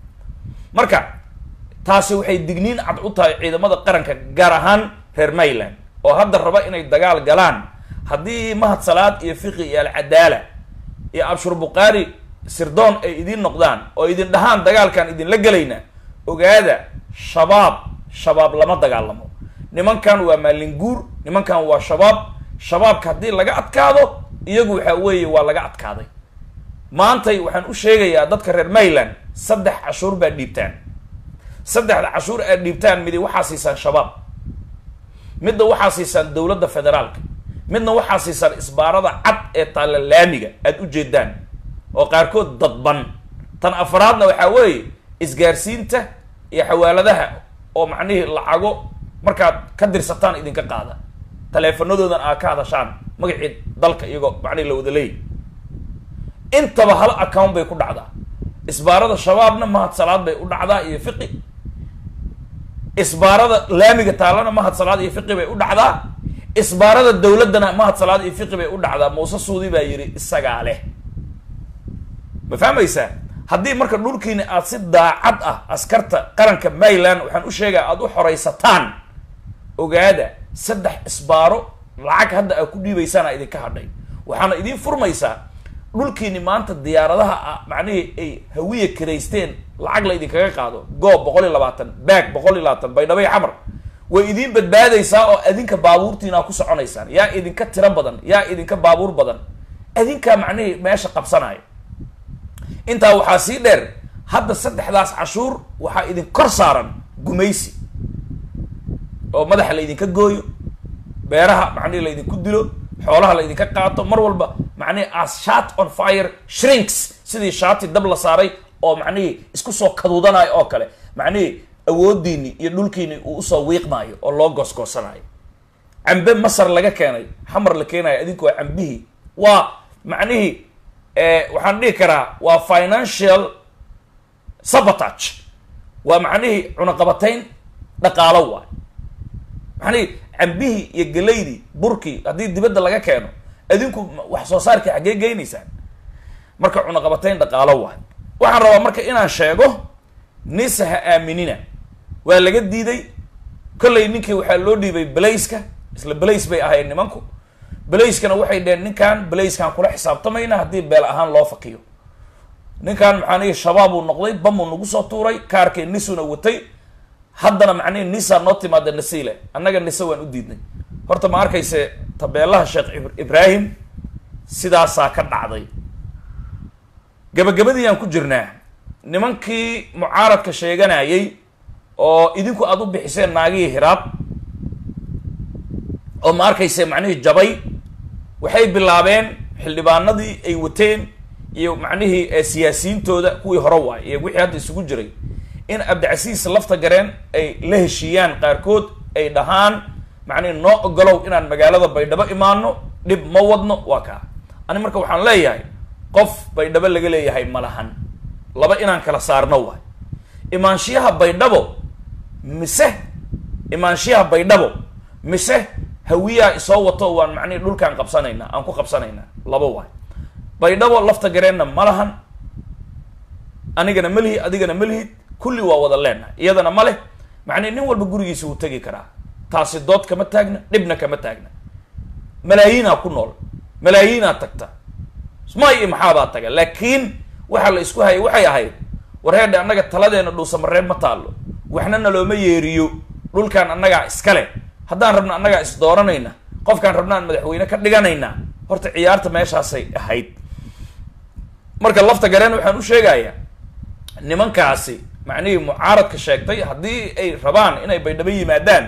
marka taasi waxay digniin cad u tahay ciidamada qaranka gaar ahaan reer mayland oo hadda raba inay dagaal galaan haddii mahad salaad iyo fiqi iyo alcadaala iyo abshur bukaari sirdoon ay idiin noqdaan oo idin dhahaan dagaalkan idinla gelayna ogaada shabaab shabaab lama dagaalamo nimankan waa maalinguur nimankan waa shabaab shabaabka haddii laga adkaado iyagu waxa weeye waa laga adkaaday maantay waxaan u sheegayaa dadka reer mayland saddex cashuur baad dhiibtaan saddexda cashuur aad dhiibtaan midi waxaa siisaan shabaab midna waxaa siisaan dowladda federaalka midna waxaa siisaan isbaarada cad ee taalla laamiga aad u jeedaan oo qaarkood dadban tan afraadna waxaa weeye isgaarsiinta iyo xawaaladaha oo macnihii lacago markaad ka dirsataan idinka qaada taleefanadoodan aad ka hadashaan magacii dalka iyagoo macnihi la wada leeyay intaba hal account bay ku dhacdaa isbaarada shabaabna mahad salaad bay u dhacdaa iyo fiqi isbaarada laamiga taallana mahad salaad iyo fiqi bay u dhacdaa isbaarada dowladdana mahad salaad iyo fiqi bay u dhacdaa muuse suudi baa yidhi isagaa leh ma fahmaysaa haddii marka dhulkiina aad si daacad ah askarta qaranka mayland waxaan u sheegaa aada u xoraysataan ogaada saddex isbaaro lacag hadda aad ku dhiibaysaana idinka hadhay waxaana idiin furmaysaa dhulkiini maanta diyaaradaha ah macnihii ay hawiya kiraysteen lacag la idinkaga qaado goob boqol iyo labaatan baag boqol iyo labaatan baydhabo iyo xamar way idiin badbaadaysaa oo adinka baabuurtiina ku soconaysaan yaa idinka tiro badan yaa idinka baabuur badan adinkaa macnihii meesha qabsanaya intaa waxaa sii dheer hadda saddexdaas cashuur waxaa idin kor saaran gumaysi oo madaxa la idinka gooyo beeraha macnihi la idinku dilo xoolaha la idinka qaato mar walba macnihi as shat on fire shrinks sidii shaati dab la saaray oo macnihii isku soo kaduudanayo oo kale macnihii awoodiini iyo dhulkiini uu usoo wiiqmaayo oo loo goosgoosanayo cambe masar laga keenay xamar la keenayo adinku waa cambihii waa macnihii waxaan dhihi karaa waa financial sabotage waa macnihii cunaqabatayn dhaqaalo waay macnihii cambihii iyo gelaydii burkii haddii dibadda laga keeno adinku wax soo saarkii xaggee geynaysaan marka cunaqabatayn dhaqaalo waay waxaan rabaa marka inaan sheego nisa ha aaminina waa laga diiday kollay ninkii waxaa loo dhiibay belayska isla belays bay ahayd nimanku belayskana waxay dheheen ninkan belayskaan kula xisaabtamayna haddii beel ahaan loo fakiyo ninkan maxaanihi shabaabuu noqday bamuu nagu soo tuuray kaarkii nisuna watay haddana macnihi nisa noo timaada nasiile annaga nise waan u diidnay horta ma arkayse tabeelaha sheekh ibraahim sidaasaa ka dhacday gabagabadii aan ku jirnaa nimankii mucaaradka sheeganayay oo idinku aada u bixiseen naagihii hiraab oo ma arkayse macnihii jabay waxay bilaabeen xildhibaanadii ay wateen iyo macnihii eh, siyaasiyiintooda kuwii hore waay iyo wixii hadda isugu jiray in cabdicasiis lafta gareen ay la heshiiyaan qaarkood ay dhahaan macnihi noo ogolow inaan magaalada baydhabo imaano dhib ma wadno waa kaa ani marka waxaan leeyahay qof baydhabo laga leeyahay ma lahan laba inaan kala saarno waay imaanshiyaha baydhabo mise imaanshiyaha baydhabo mise hawiyaa isoo wato waan macnihi dhulkaan qabsanaynaa aan ku qabsanaynaa laba waay baydhabo lafta gareenna ma lahan anigana ma lihid adigana ma lihid kulli waa wada leenahay iyadana ma leh macnihi nin walba gurigiisa wuu tegi karaa taasi dood kama taagna dhibna kama taagna malaayiinaa ku nool malaayiinaa tagta may iyo maxaabaa taga laakiin waxaa la isku hayay waxay ahayd warheedhe annaga taladeena dhuusamareeb ma taallo waxna nalooma yeeriyo dhulkaan annagaa iskale haddaan rabno annagaa is dooranayna qofkaan rabnaan madaxweyne ka dhiganaynaa horta ciyaarta meeshaasay ahayd marka lafta gareen waxaan u sheegayaa nimankaasi macnihii mucaaradka sheegtay haddii ay rabaan inay baydhabo yimaadaan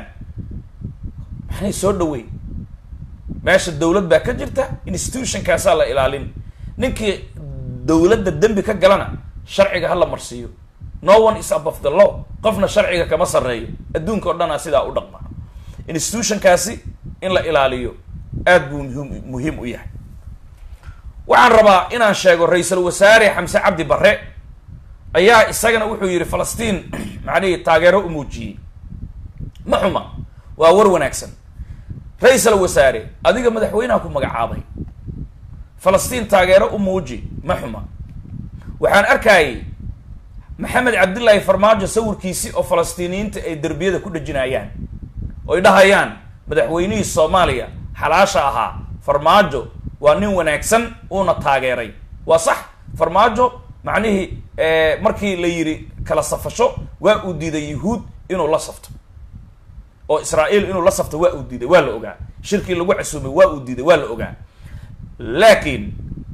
maxnay soo dhaweyn meesha dawlad baa ka jirta institutionkaasaa la ilaalin ninkii dawladda dembi ka galana sharciga hala marsiiyo no one is above the law qofna sharciga kama sarreeyo adduunka o dhanaa sidaa u dhaqma institutionkaasi in la ilaaliyo aad buu muhim muhiim u yahay waxaan rabaa inaan sheego ra-iisul wasaare xamse cabdi barre ayaa isagana wuxuu yidhi falastiin macnihii taageero u muujiyey ma xuma waa war wanaagsan ra-iisal wasaare adiga madaxweynaha ku magacaabay falastiin taageero u muuji ma xuma waxaan arkayay maxamed cabdillaahi farmaajo sawirkiisi oo falastiiniyiinta ay derbiyada ku dhejinayaan oy dhahayaan madaxweynihii soomaaliya xalaasha ahaa farmaajo waa nin wanaagsan uuna taageeray waa sax farmaajo macnihii markii la yidhi kala safasho waa uu diiday yahuud inuu la safto oo israa'iil inuu la safto waa uu diiday waa la ogaa shirkii lagu casuumay waa uu diiday waa la ogaa laakiin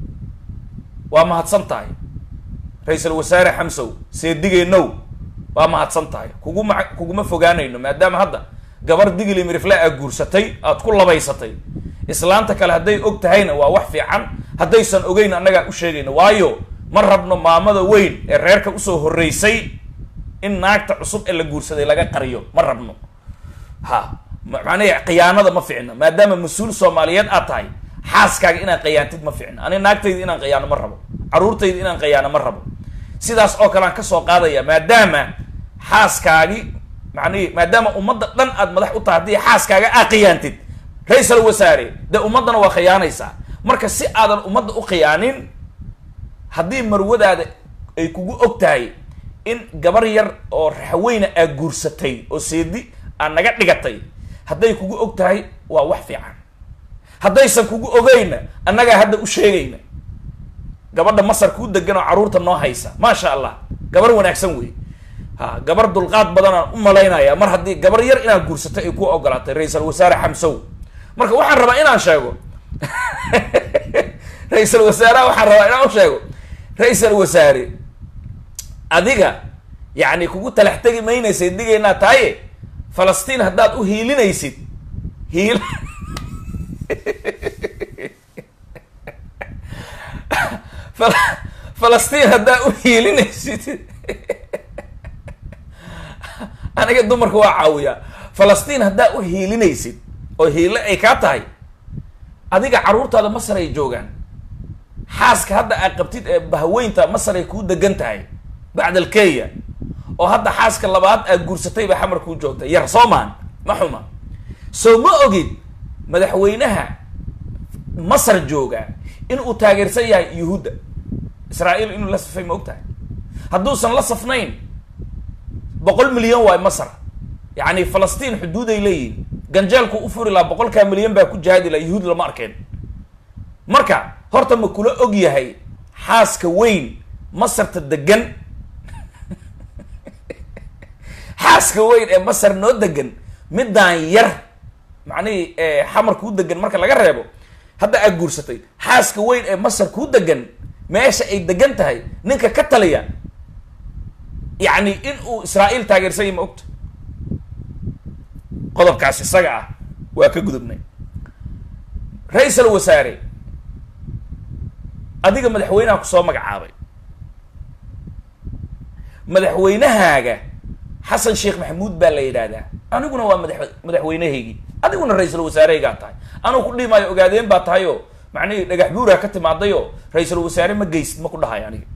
waa mahadsan tahay ra-iisul wasaare xamsow seedigeenow waa mahadsan tahay kuguma kuguma fogaanayno maadaama hadda gabar digli mirifle aa guursatay aad ku labaysatay islaanta kale hadday og tahayna waa wax fiican haddaysan ogeyn annagaa u sheegayna waayo ma rabno maamada weyn ee reerka usoo horreysay in naagta cusub ee la guursaday laga qariyo ma rabno ha macnahi khiyaanada ma ficno maadaama mas-uul soomaaliyeed aad tahay xaaskaaga inaad khiyaantid ma ficno ani naagtayda inaan khiyaano ma rabo caruurtayda inaan khiyaano ma rabo sidaas oo kale aan kasoo qaadaya maadaama xaaskaagi macnihi maadaama ummadda dhan aad madax u tahay haddii xaaskaaga aad khiyaantid ra-iisal wasaare dee ummaddana waa khiyaanaysaa marka si aadan ummadda u khiyaanin haddii marwadaada ay kugu og tahay in gabar yar oo raxweyna aad guursatay oo seedi aad naga dhigatay hadday kugu og tahay waa wax fiican haddaysan kugu ogeyna annagaa hadda u sheegayna gabadha masar kuu degan oo carruurta noo haysa maasha allah gabar wanaagsan wey ha gabar dulqaad badanaan u malaynaya mar haddii gabar yar inaad guursatay ay ku ogolaatay ra-iisal wasaare xamsow marka waxaan rabaa inaan sheego ra-iisal wasaaraha waxaan rabaa inaan u sheego ra-iisal wasaare adiga yacni kugu talax tegi maynaysay digaynaa tahaye falastiin haddaad u hiilinaysid hiil falastiin haddaad u hiilinaysid aniga dumarka waa caawiyaa falastiin haddaad u hiilinaysid oo hiile ay kaa tahay adiga carruurtaada masar ay joogaan xaaska hadda aad qabtid ee bahweynta masar ay kuu degan tahay bacd alkenya oo hadda xaaska labaad aad guursatay baa xamar kuu joogta yar soomaan ma xuma soo ma ogid madaxweynaha masar jooga in uu taageersan yahay yuhuudda israa'iil inuu la safay ma og tahay hadduusan la safnayn boqol milyan waay masar yacni falastiin xuduuday leeyihin ganjeelku u furi lahaa boqolkaa milyan baa ku jihaadi laha yuhuud lama arkeen marka horta ma kula og yahay xaaska weyn masarta degan xaaska weyn ee masar noo degan midaan yar macnihii xamar kuu degan marka laga reebo hadda aad guursatay xaaska weyn ee masar kuu degan meesha ay degan tahay ninka ka taliya yacni in uu israa'iil taageersan yahy ma ogta qodobkaas isaga ah waa ka gudubnay ra-iisal wasaare adiga madaxweynaha kusoo magacaabay madaxweynahaaga xasan sheekh maxamuud baa la yidhaahdaa aniguna waa madax madaxweynahaygii adiguna ra-iisul wasaarehaygaa tahay anugu ku dhihi maayo ogaadeen baa tahay oo macnihii dhagax buuraa ka timaaday oo ra-iisul wasaare ma geysid ma ku dhahayo aniga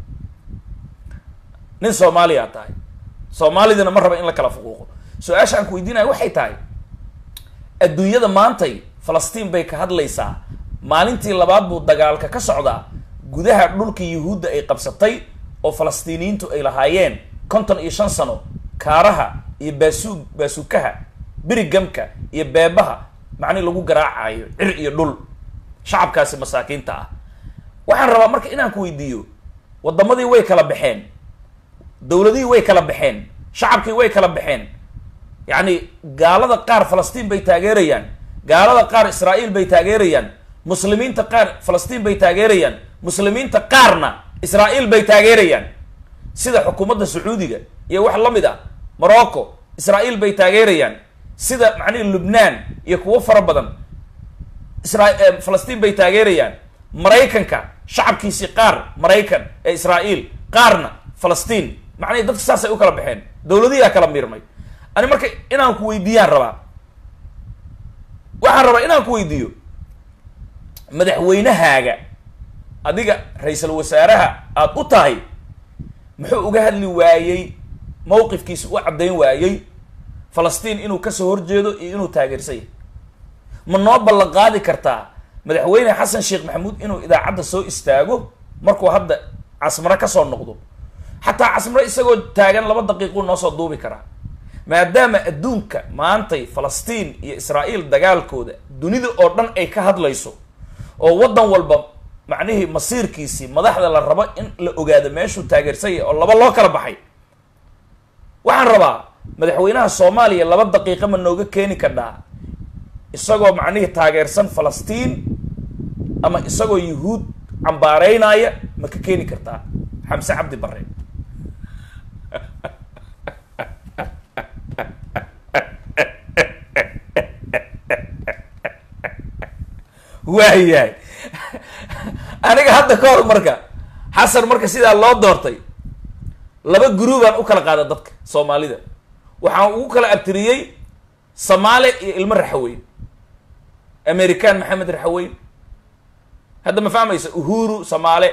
nin soomaaliyaa tahay soomaalidana ma raba in la kala fuquuqo su-aasha aan ku weydiinayo waxay tahay adduunyada maantay falastiin bay ka hadlaysaa maalintii labaad buu dagaalka ka socdaa gudaha dhulka yuhuudda ay qabsatay oo falastiiniyiintu ay lahaayeen konton iyo shan sano kaaraha iyo baasuug baasuukaha berigamka iyo beebaha macnihi lagu garaacayo cir iyo dhul shacabkaasi masaakiinta ah waxaan rabaa marka inaan ku weydiiyo waddamadii way kala baxeen dowladihii way kala baxeen shacabkii way kala baxeen yacni gaalada qaar falastiin bay taageerayaan gaalada qaar israa'iil bay taageerayaan muslimiinta qaar falastiin bay taageerayaan muslimiinta qaarna israa'iil bay taageerayaan sida xukuumadda sacuudiga iyo wax la mid ah morocco israa'iil bay taageerayaan sida macnihi lubnaan iyo kuwo fara badan isra falastiin bay taageerayaan maraykanka shacabkiisii qaar maraykan ee israa'iil qaarna falastiin macnihi dadka saasay u kala baxeen dowladihiaa kala miirmay ani marka inaan ku weydiiyaan rabaa waxaan rabaa inaan ku weydiiyo madaxweynahaaga adiga ra-iisul wasaaraha aada u tahay muxuu uga hadli waayey mawqifkiisa u caddayn waayey falastiin inuu kasoo horjeedo iyo inuu taageersan yahay ma noo ballan qaadi kartaa madaxweyne xasan sheekh maxamuud inuu idaacadda soo istaago markuu hadda casmaro kasoo noqdo xataa casmaro isagoo taagan laba daqiiquu noo soo duubi karaa maadaama adduunka maantay falastiin iyo israa'iil dagaalkooda dunida oo dhan ay ka hadlayso oo waddan walba macnihii masiirkiisii madaxda la rabo in la ogaado meeshuu taageersan yahay oo laba loo kala baxay waxaan rabaa madaxweynaha soomaaliya laba daqiiqa ma nooga keeni kadhaa isagoo macnihii taageersan falastiin ama isagoo yuhuud cambaareynaya ma ka keeni kartaa xamse cabdi bare waayahay aniga hadda ka hor marka xasan marka sidaa loo doortay laba guruubaan u kala qaada dadka soomaalida waxaan ugu kala abtiriyey samaale iyo ilmo raxaweyn american maxamed raxaweyn hadda ma fahmaysa uhuru samaale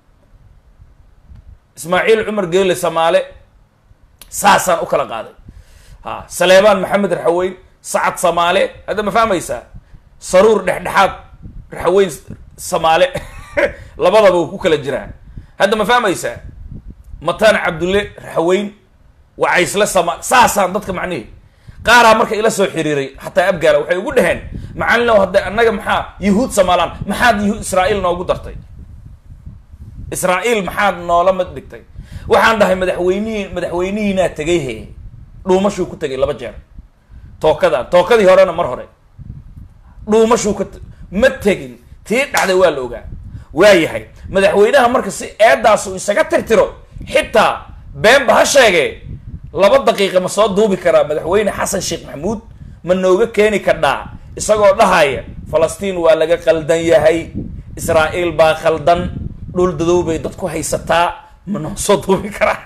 ismaaciil cumar geele samaale saasaan u kala qaaday ha saleebaan maxamed raxaweyn sacad samaale hadda ma fahmaysaa saruur dhexdhexaad raxaweyn samaale labadaba uu ku kala jiraa hadda ma fahmaysaa mataan cabdulle raxaweyn wacaysle sama saasaan dadka macnihi qaaraa marka ila soo xiriiray xataa abgaala waxay ugu dhaheen macalinow hadda annaga maxaa yuhuud somaalaan maxaad yuhuud israa'iil noogu dartay israa'iil maxaad noola mid dhigtay waxaan dhahay madaxweynihii madaxweynihiinaa tegay he dhuumashuu ku tegay laba jeer tookadan tookadii horena mar hore dhuumashuu ka ma tegin tii dhacday waa la ogaa waayahay madaxweynaha marka si eedaas uu isaga tirtiro xitaa beenba ha sheegee laba daqiiqa ma soo duubi karaa madaxweyne xasan sheekh maxamuud ma nooga keeni kadhaa isagoo dhahaya falastiin waa laga qaldan yahay israa'iil baa khaldan dhul dadow bay dadku haysataa ma noo soo duubi karaa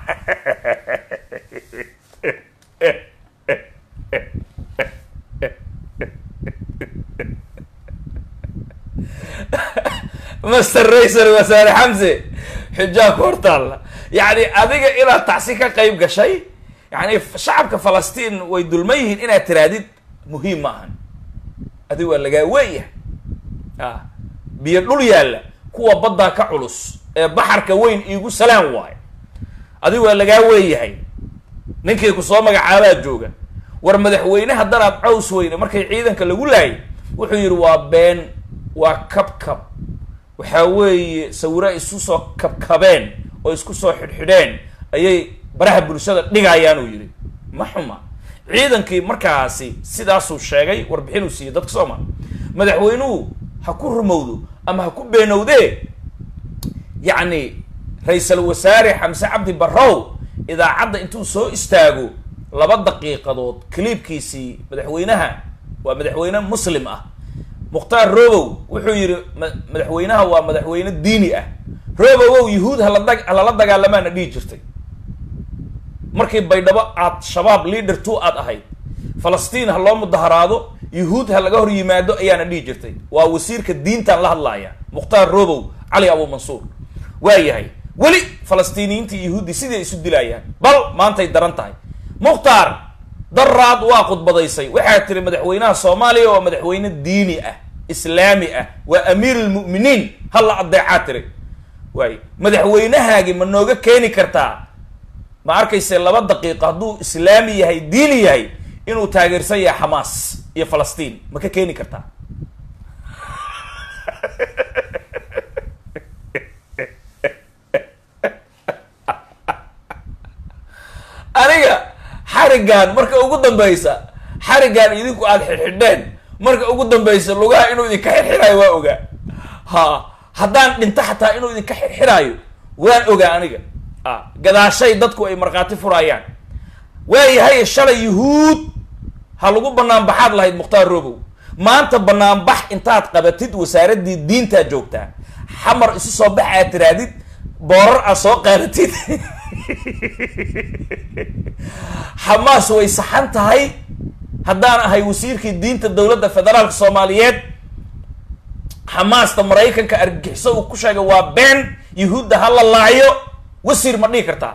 master raisal wasaare xamse xujaa ku hortaalla yacni adiga inaad tacsi ka qayb gashay yani shacabka falastiin way dulman yihiin inaad tiraadid muhiim ma ahan adiga waa lagaa weeyahay a biyo dhul yaalla kuwa baddaa ka culus ee baxarka weyn iigu salaan waayo adiga waa lagaa weeyahay ninkii kusoo magacaabaa jooga war madaxweyne haddanaad caws weyne markay ciidanka lagu laayay wuxuu yidhi waa been waa kabkab waxaa weeye sawira isu soo kabkabeen oo isku soo xidhxidheen ayay baraha bulshada dhigayaan uu yidhi ma xuma ciidankii markaasi sidaasuu sheegay warbixin uu siiyey dadka soomaa madaxweynuhu ha ku rumowdo ama ha ku beenowdee yacni ra-iisal wasaare xamse cabdi barrow idaacadda intuu soo istaago laba daqiiqadood kaliibkiisii madaxweynaha waa madaxweyne muslim ah mukhtaar robow wuxuu yidhi ma- madaxweynaha waa madaxweyne diini ah robowow yuhuud hala dag halala dagaalamaana dhihi jirtay markii baydhabo aad shabaab leader two aad ahayd falastiin ha loo mudaharaado yuhuud ha laga hor yimaado ayaana dhihi jirtay waa wasiirka diintan la hadlaaya mukhtaar robow cali abu mansuur waa yahay weli falastiiniyiintii yuhuuddii siday isu dilayaan bal maantay daran tahay mukhtaar daraad waa khudbadaysay waxaa tiri madaxweynaha soomaaliya waa madaxweyne diini ah islaami ah waa amiir lmu'miniin hala adeecaa tiri waay madaxweynahaagi ma nooga keeni kartaa ma arkayse laba daqiiqo hadduu islaami yahay diini yahay inuu taageersan yahay xamaas iyo falastiin ma ka keeni kartaa aniga xarigan marka ugu dambeysa xarigan idinku aada xidhxidheen marka ugu dambeysa lugaha inuu idinka xirxiraayo waa ogaa ha haddaan dhinto xataa inuu idinka xirxiraayo waan ogaa aniga a gadaashay dadku ay markhaati furaayaan waayahay shalay yuhuud ha lagu banaanbaxaad lahayd mukhtaar robow maanta banaanbax intaad qabatid wasaaraddii diintaa joogtaa xamar isu soo bax aad tiraadid boorar aad soo qaadatid xamaas way saxan tahay haddaan ahay wasiirkii diinta dowladda federaalka soomaaliyeed xamaasta maraykanka argagixiso uu ku sheegay waa been yuhuudda ha la laayo wasiir ma dhihi kartaa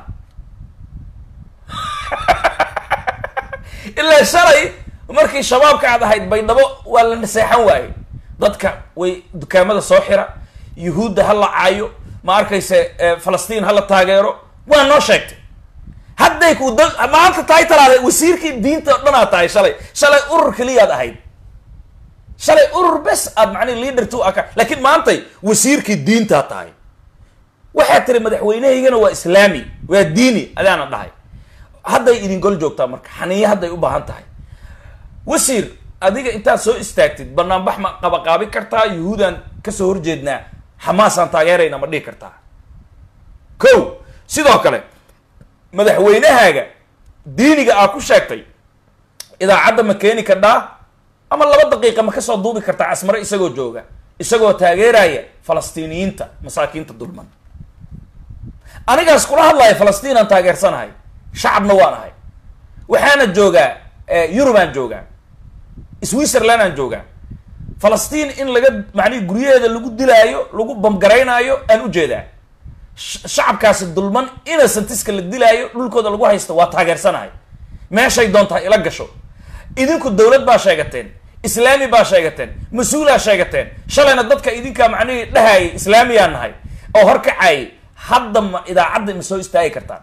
ilaa shalay markii shabaabka aad ahayd baydhabo waa la naseexan waaye dadka way dukaamada soo xira yuhuudda ha la caayo ma arkayse falastiin ha la taageero waa noo sheegtay hadday ku da maanta tahay talaada wasiirkii diinta o dhan aad tahay shalay shalay urur keliyaad ahayd shalay urur bes aad macnihi leader two aka laakiin maantay wasiirkii diintaad tahay waxaad tiri madaxweynahaygana waa islaami waa diini adaana dhahay hadday idin gol joogtaa marka xaniyo hadday u baahan tahay wasiir adiga intaad soo istaagtid banaanbax ma qabaqaabi kartaa yuhuudaan kasoo horjeednaa xamaasaan taageerayna ma dhihi kartaa ko sidoo kale madaxweynahaaga diiniga aa ku sheegtay idaacadda ma keeni kardhaa ama laba daqiiqa ma kasoo duubi kartaa casmare isagoo jooga isagoo taageeraya falastiiniyiinta masaakiinta dulman anigaas kula hadlaya falastiinaan taageersanahay shacabna waan ahay waxaana joogaa yurubaan joogaa switzerland aan joogaa falastiin in laga macnihi guryaheeda lagu dilaayo lagu bamgaraynaayo aan ujeedaa shacabkaasi dulman innocentiska la dilaayo dhulkooda lagu haysto waa taageersanahay meeshay doontaa ila gasho idinku dowlad baa sheegateen islaami baa sheegateen mas-uulaa sheegateen shalayna dadka idinkaa macnihii dhahayay islaamiyaa nahay oo horkacayay hadda ma idaacadda ma soo istaagi kartaan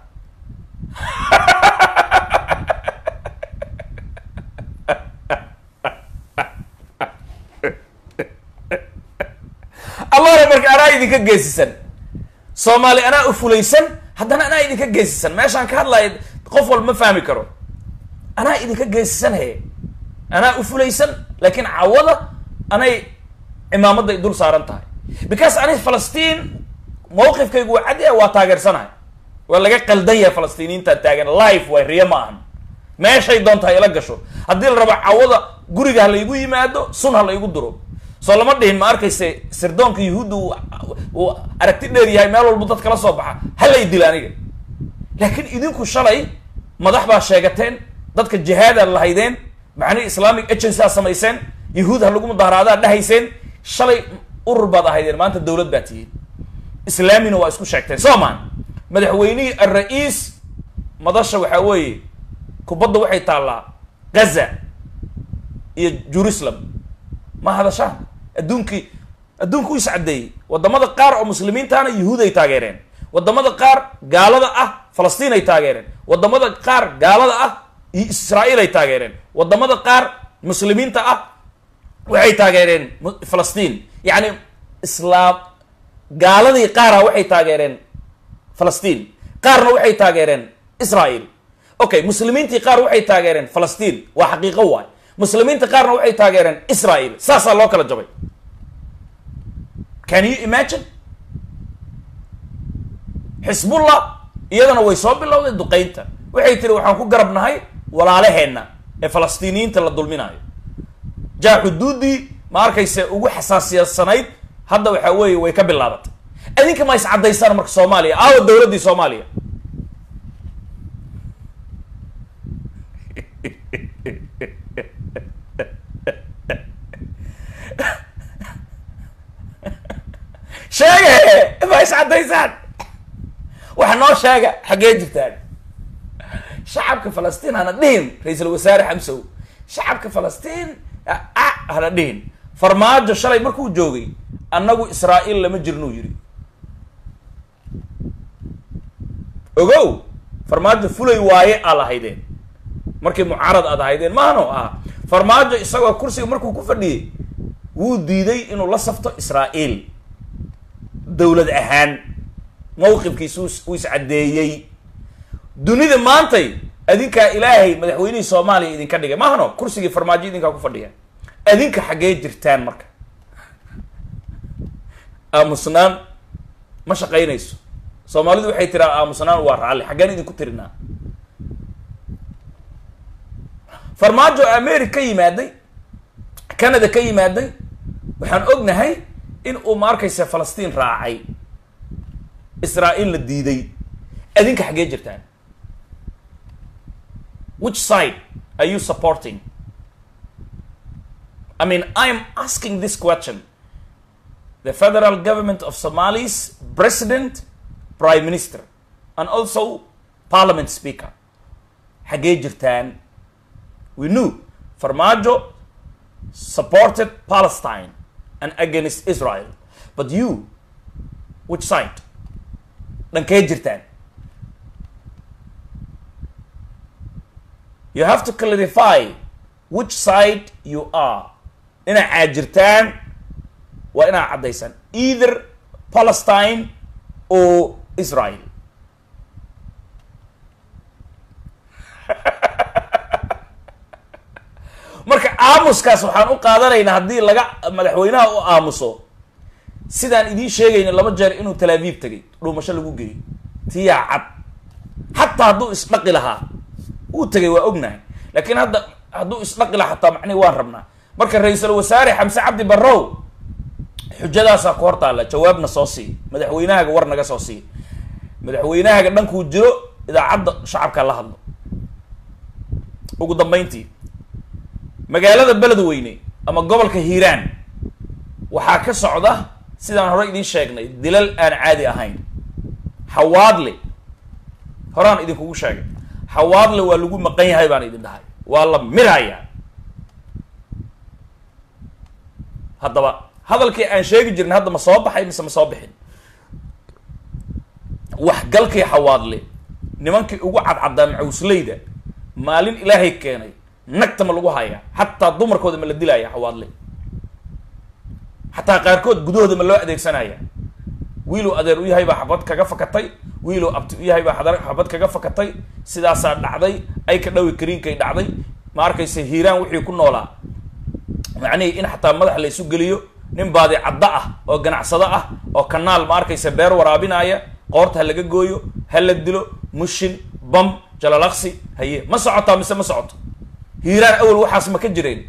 allahna marka anaa idinka geesisan soomaali anaa u fulaysan haddana anaa idinka geesisan meeshaan ka hadlaya qof walba ma fahmi karo anaa idinka geesisan he anaa u fulaysan laakiin cawada anay cimaamadday dul saaran tahay because ani falastiin mawqifkaygu waa cadi ah waa taageersanahay waa laga qaldan yahay falastiiniyiintaan taagan life way riyo ma ahan meeshay doontaha ila gasho haddii la rabo cawada guriga ha laygu yimaado sun ha laygu duro soo lama dhihin ma arkayse sirdoonka yuhuudda uu aragti dheer yahay meel walba dad kala soo baxa halay dila aniga laakiin idinku shalay madax baa sheegateen dadka jihaadaad lahaydeen macnihi islamic agency aad samayseen yahuud ha lagu mudaharaadaa dhahayseen shalay urur baad ahaydeen maanta dowlad baa tihiin islaamina waa isku sheegteen soo maan madaxweynihii al-ra-iis madasha waxaa weeye kubadda waxay taallaa gaza iyo jerusalem ma hadashaan adduunkii adduunku is caddeeyey wadamada qaar oo muslimiintaana yuhuud ay taageereen wadamada qaar gaalada ah falastiin ay taageereen wadamada qaar gaalada ah israa'iil ay taageereen wadamada qaar muslimiinta ah waxay taageereen falastiin yacni islaam gaaladii qaara waxay taageereen falastiin qaarna waxay taageereen israa'iil okay muslimiintii qaar waxay taageereen falastiin waa xaqiiqo waay muslimiinta qaarna waxay taageereen israa'iil saasaa loo kala jabay can you imagine xisbullah iyadana way soo bilowday duqeynta waxay tiri waxaan ku garab nahay walaalaheenna ee falastiiniyiinta la dulminayo jaa xuduuddii ma arkayse ugu xasaasiyasanayd hadda waxaa weeye way ka bilaabatay adinka ma is caddaysaan marka soomaaliya aawa dowladdii soomaaliya sheege ma is caddaysaan waxa noo sheega xaggee jirtaan shacabka falastiin hana dhihin ra-iisul wasaare xamsow shacabka falastiin a hana dhihin farmaajo shalay markuu joogay annagu israa'iil lama jirnuu yidhi ogow farmaajo fulay waaye aa lahaydeen markii mucaarad aad ahaydeen maano ah farmaajo isagoo kursiga markuu ku fadhiyey wuu diiday inuu la safto israa'iil dowlad ahaan mawqifkiisu uu iscaddeeyey dunida maantay adinkaa ilaahay madaxweynihii soomaaliya idinka dhigay maahano kursigii farmaajo idinkaa ku fadhiya adinka xaggee jirtaan marka aamusnaan ma shaqaynayso soomaalidu waxay tiraa aamusnaan waa raalli xaggeen idinku tirinaa farmaajo america ka yimaaday canada ka yimaaday waxaan ognahay in uu ma arkaysa falastiin raacay israa'iil la diiday adinka xaggee jirtaan which side are you supporting I mean I am asking this question the federal government of Somalis president prime minister and also parliament speaker xaggee jirtaan we knew Farmajo supported Palestine and against Israel but you which side dhankee jirtaan you have to clarify which side you are inaa caajirtaan waa inaa caddaysaan either palestine or israel marka aamuskaas waxaan u qaadanaynaa haddii laga madaxweynaha u aamuso sidaan idiin sheegayna laba jeer inuu talaabiib tegay dhuumasho lagu geeyey tiyaa cad xataa hadduu isdhaqi lahaa wuu tegay waa ognahay laakiin hadda hadduu isdhaqi lahaa xataa macnihi waan rabnaa marka ra-iisul wasaare xamse cabdi barrow xujadaasaa ku hor taalla jawaabna soo sii madaxweynahaaga war naga soo sii madaxweynahaaga dhankuu jiro idaacadda shacabka la hadlo ugu dambeyntii magaalada beledweyne ama gobolka hiiraan waxaa ka socda sidaan hore idiin sheegnay dilal aan caadi ahayn xawaadle horaan idinkugu sheegay xawaadle waa lagu maqan yahay baan idin dhahay waa la mirayaa haddaba hadalkii aan sheegi jirin hadda ma soo baxay mise ma soo bixin waxgalkii xawaadle nimankii ugu cadcaddaa macawsleyda maalin ilaahay keenay nagta ma lagu hayaa xataa dumarkooda ma la dilaya xawaadle xataa qaarkood gudahooda ma loo adeegsanaya wiiluu adeer u yahay baa xabad kaga fakatay wiiluu abti u yahay baa xadar- xabad kaga fakatay sidaasaa dhacday ay ka dhawi kariinkay dhacday ma arkaysa hiiraan wixii ku noolaa macnihii in xataa madax la isu geliyo nin baadi caddo ah oo ganacsado ah oo kanaal ma arkaysa beer waraabinaya qoorta ha laga gooyo ha la dilo mushin bam jalalaqsi haye ma socotaa mise ma socoto hiiraan awel waxaas ma ka jireen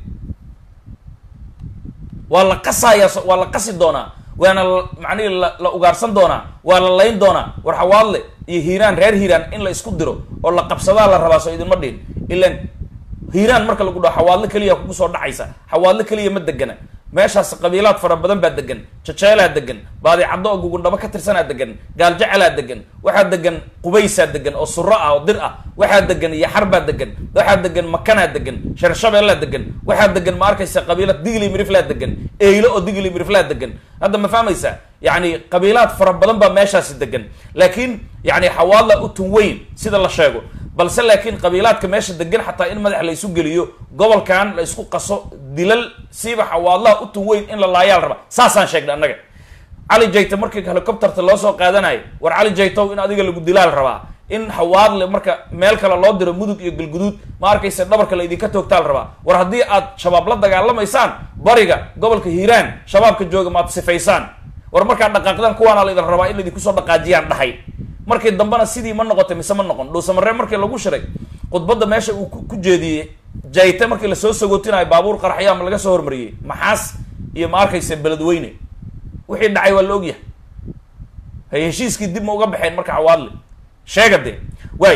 waa la qasayaa so- waa la qasi doonaa waana la- macnihi la la ugaarsan doonaa waa la layn doonaa war xawaadle iyo hiiraan reer hiiraan in la isku diro oo la qabsadaa la rabaa soo idinma dhihin ilan hiiraan marka lagu dhaho xawaadle keliya kugu soo dhacaysa xawaadle keliya ma degana meeshaas qabiilaad fara badan baa degan jajeelaa degan baadi caddo oo gugundhabo ka tirsanaa degan gaaljecalaa degan waxaa degan qubaysaa degan oo suro ah oo dir ah waxaa degan yaxar baa degan waxaa degan makanaa degan sharshabeellaa degan waxaa degan ma arkaysa qabiilad digli miriflaa degan eylo oo digli miriflaa degan hadda ma fahmaysaa yacni qabiilaad fara badan baa meeshaasi degan laakiin yani xawaadla u tun weyn sida la sheego balse laakiin qabiilaadka meesha degan xataa in madax la isu geliyo gobolkan la isku qaso dilal siiba xawaadlaha u tun weyn in la laayaa la rabaa saasaan sheegnay annaga cali jayte markii helicopterta loo soo qaadanayo war cali jaytow in adiga lagu dilaa la rabaa in xawaadle marka meel kale loo diro mudug iyo galguduud ma arkaysa dhabarka la idinka toogtaa la rabaa war haddii aad shabaab la dagaalamaysaan bariga gobolka hiiraan shabaabka jooga maad sifaysaan war markaad dhaqaaqdaan kuwaana la idin rabaa in laidinku soo dhaqaajiyaan dhahay markii dambena sidii ma noqotay mise ma noqon dhuusamareeb markii lagu shiray khudbadda meesha uu ku jeediyey jayte markii lasoo sagootinayo baabuur qaraxyaa ma laga soo hormariyey maxaas iyo ma arkaysa beledweyne wixii dhacay waa la ogyahay hay heshiiskii dib ma uga baxeen marka cawaadle sheega dee waay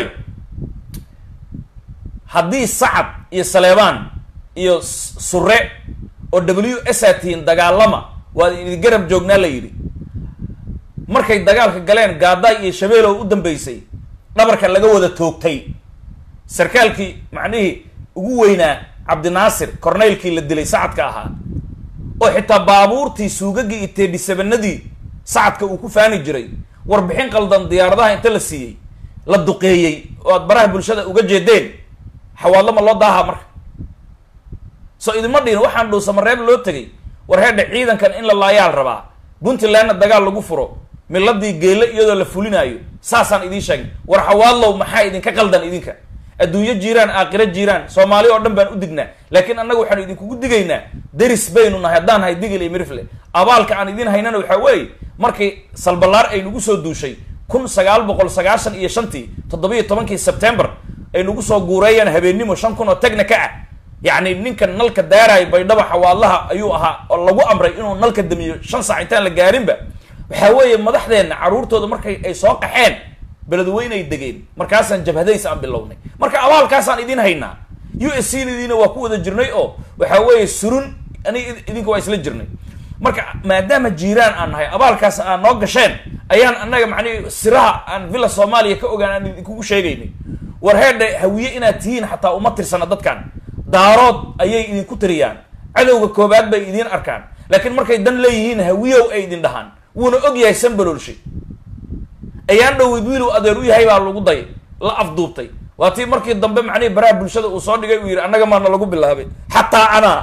haddii sacad iyo saleebaan iyo sure oo w s a tihiin dagaalama waa idin garab joognaa la yidhi markay dagaalka galeen gaadaay iyo shabeelow u dambeysay dhabarka laga wada toogtay sarkaalkii macnihii ugu weynaa cabdinaasir corneylkii la dilay sacadka ahaa oo xitaa baabuurtii suugagii iyo teedhisabanadii sacadka uu ku faani jiray warbixin qaldan diyaaradaha inta la siiyey la duqeeyey oo aad baraha bulshada uga jeedeen xawaadlama loo daahaa marka soo idinma dhihin waxaan dhuusamareeb loo tegay war heedha ciidankan in la laayaal rabaa puntlandna dagaal lagu furo miladii geele iyadoo la fulinaayo saasaan idiin sheegay war xawaadlow maxaa idinka qaldan idinka adduunyo jiiraan aakhiro jiiraan soomaali oo dhan baan u dignaa laakiin annaga waxaanu idinkugu digaynaa deris baynu nahay haddaan nahay digil iyo mirifle abaalka aan idin haynana waxaa weeye markii salbalaar ay nagu soo duushay kun sagaal boqol sagaashan iyo shantii toddobiyo tobankii sebtembar ay nagu soo guureeyaan habeennimo shan kun oo technika ah yacni ninka nalka daaraaya baydhabo xawaadlaha ayuu ahaa oo lagu amray inuu nalka damiyo shan saac intaan la gaarinba waxaa weeye madaxdeenna carruurtooda markay ay soo qaxeen beledweynay degeen markaasaan jabhadays aan bilownay marka abaalkaasaan idin haynaa u s c diina waa ku wada jirnay oo waxaa weeye surun ani idinka waa isla jirnay marka maadaama jiiraan aan nahay abaalkaas aan noo gasheen ayaan annaga macnihi siraha aan villa soomaaliya ka ogaan aan idinkugu sheegaynay war heedhe hawiye inaad tihiin xataa uma tirsana dadkan daarood ayay idinku tiriyaan cadowga koobaad bay idiin arkaan laakiin markay dan leeyihiin hawiyow ay idin dhahaan wuuna og yahay sanbaloolshay ayaan dhoweyd wiilow adeer u yahay baa lagu day la afduubtay waa tii markii dambe macnihii baraha bulshada uu soo dhigay uu yidhi annaga maana lagu bilaabay xataa anaa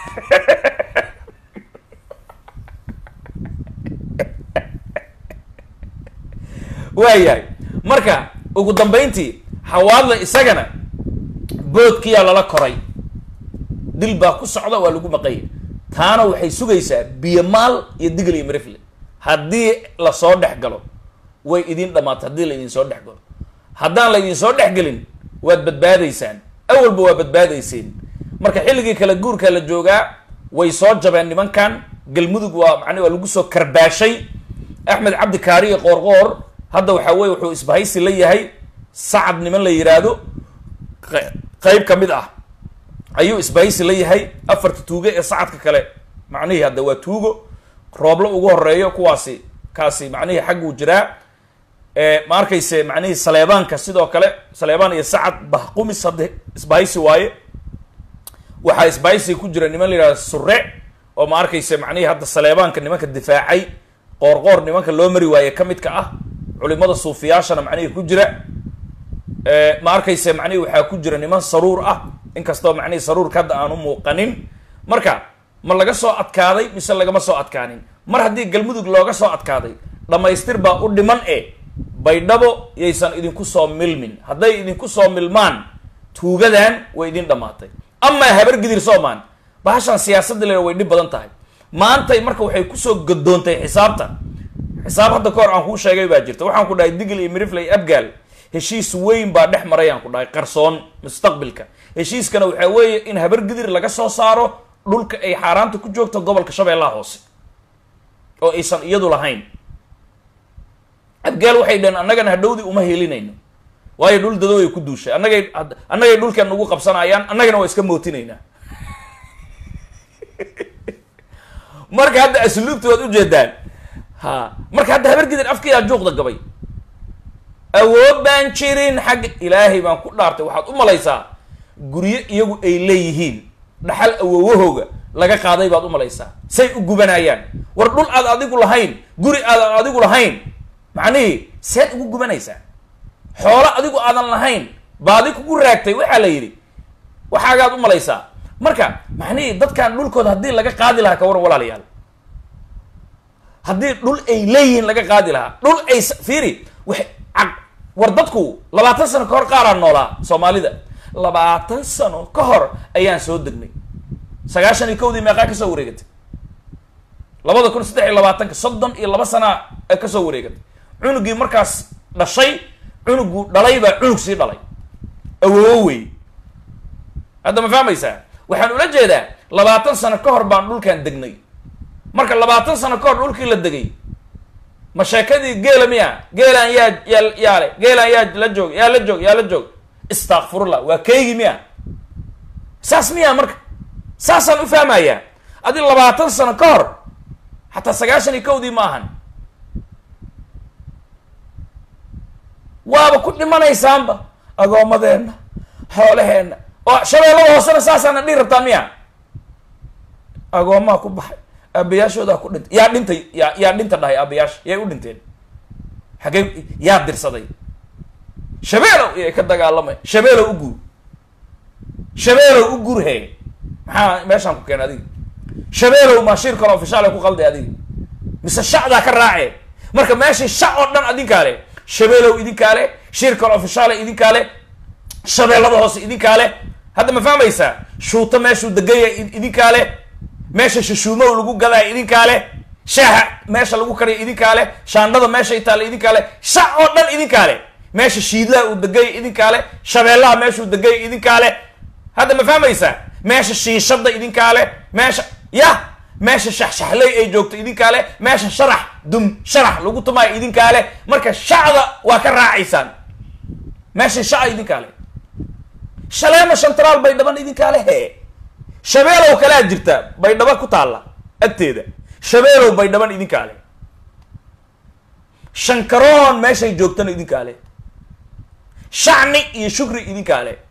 waayahay marka ugu dambayntii xawaadla isagana boodkiyaa lala koray dil baa ku socda waa lagu maqanya taana waxay sugaysaa biyo maal iyo digl iyo marifle haddii lasoo dhex galo way idin dhamaatay haddii la idin soo dhex galo haddaan la idin soo dhex gelin waad badbaadaysaan awalba waa badbaadayseen marka xilligii kala guurka la joogaa way soo jabeen nimankan galmudug waa macni waa lagu soo karbaashay axmed cabdi kaariyo qoorqoor hadda waxaa weye wuxuu isbahaysi la yahay sacad niman la yiraahdo qeyb ka mid ah ayuu isbahaysi la yahay afarta tuuge ee sacadka kale macnihii hadda waa tuugo rooblo ugu horeeyo kuwaasi kaasi macnihii xagguu jiraa ma arkayse macnihii saleebaanka sidoo kale saleebaan iyo sacad bahqumis hadda isbahaysi waaye waxaa isbahaysi ku jira niman la yihahdo sure oo ma arkayse macnihii hadda saleebaanka nimanka difaacay qoorqoor nimanka loo mari waaye ka midka ah culimada suufiyaashana macnihii ku jira ma arkayse macnihii waxaa ku jira niman saruur ah inkastoo macnihii saruurka hadda aan u muuqanin marka ma laga soo adkaaday mise lagama soo adkaanin mar haddii galmudug looga soo adkaaday dhammaystir baa u dhiman e baydhabo yaysan idinku soo milmin hadday idinku soo milmaan tuugadan way idin dhammaatay amaa habargidir soomaan bahashan siyaasadda le way dhib badan tahay maantay marka waxay kusoo gadoontay xisaabta xisaab hadda ka hor aan kuu sheegay baa jirta waxaan ku dhahay digl iyo mirifley abgaal heshiis weyn baa dhex maray aan ku dhahay qarsoon mustaqbilka heshiiskana waxaa weeye in habargidir laga soo saaro dhulka ay xaaraanta ku joogto gobolka shabeellaha hoose oo aysan iyadu lahayn abgaal waxay dhaheen annagana hadhowdii uma helinayno waayo dhul dadoo ay ku duushay annagay annagay dhulkan nagu qabsanayaan annagana waa iska mootinaynaa marka hadda asluubta waad ujeedaan ha marka hadda habargidir afkiyaa juuqda gabay awood baan jirin xagga ilaahay baan ku dhaartay waxaad u malaysaa guryo iyagu ay leeyihiin dhaxal awowahooga laga qaaday baad u malaysaa say u gubanayaan war dhul aad adigu lahayn guri aadan adigu lahayn macnihii seed ugu gubanaysaa xoolo adigu aadan lahayn baadi kugu raagtay waxaa la yidhi waxaagaad u malaysaa marka macnihii dadkan dhulkooda haddii laga qaadi lahaa ka waran walaalayaal haddii dhul ay leeyihiin laga qaadi lahaa dhul ay fiiri wax war dadku labaatan sano ka hor qaaraan noolaa soomaalida labaatan sano ka hor ayaan soo degnay sagaashan iyo kowdii meeqaa kasoo wareegatay labada kun saddex iyo labaatanka soddon iyo laba sanaa kasoo wareegatay cunugii markaas dhashay cunugu dhalay baa cunug sii dhalay awoowo wey hadda ma fahmaysaa waxaan ula jeedaa labaatan sano ka hor baan dhulkan degnay marka labaatan sano ka hor dhulkii la degay ma sheekadii geela miya geelaan yaa yaa yaale geelaan yaa la joog yaa la joog yaa la joog istakfirullah waa keygi miya saas miya marka saasaan u fahmayaa adi labaatan sano ka hor xataa sagaashan iyo kowdii ma ahan waaba ku dhimanaysaanba agoomadeenna xoolaheenna oo shabeellada hoosena saasaana dhihi rabtaa miya agoomaha ku baxay aabayaashoodaa ku dhintay yaa dhintay yaa yaa dhinta dhahay aabayaasha yay u dhinteen xagee yaa dirsaday shabeelow iyay ka dagaalamay shabeelow u guur shabeelow u guur he maxaa meeshaan ku keenay adiga shabeelow maa shir kale ofishaale ku qalday adiga mise shacdaa ka raace marka meeshii shac oo dhan idinkaa le shabeelow idinkaa le shir kale ofishaale idinkaa le shabeellada hoose idinkaa le hadda ma fahmaysaa shuuto meeshuu degaya idinkaa le meesha shashuumow lagu gadaa idinkaa le shaaha meesha lagu kariya idinkaa le shaandhada meeshay taalla idinkaa le shac oo dhan idinkaa le meesha shiidlaha uu degaya idinkaa le shabeellaha meeshuu degaya idinkaa le hadda ma fahmaysaa meesha shiishada idinkaa le meesha ya meesha shaxshaxley ay joogto idinkaa le meesha sharax dum sharax lagu tumaayo idinkaa le marka shacda waa ka raacaysaan meesha shaca idinkaa le shaleema shantaraal baydhaban idinkaa le he shabeelow kalea jirta baydhaba ku taalla agteeda shabeelow baydhaban idinkaa le shankaroon meeshay joogtana idinkaa le shacni iyo shukri idinkaa le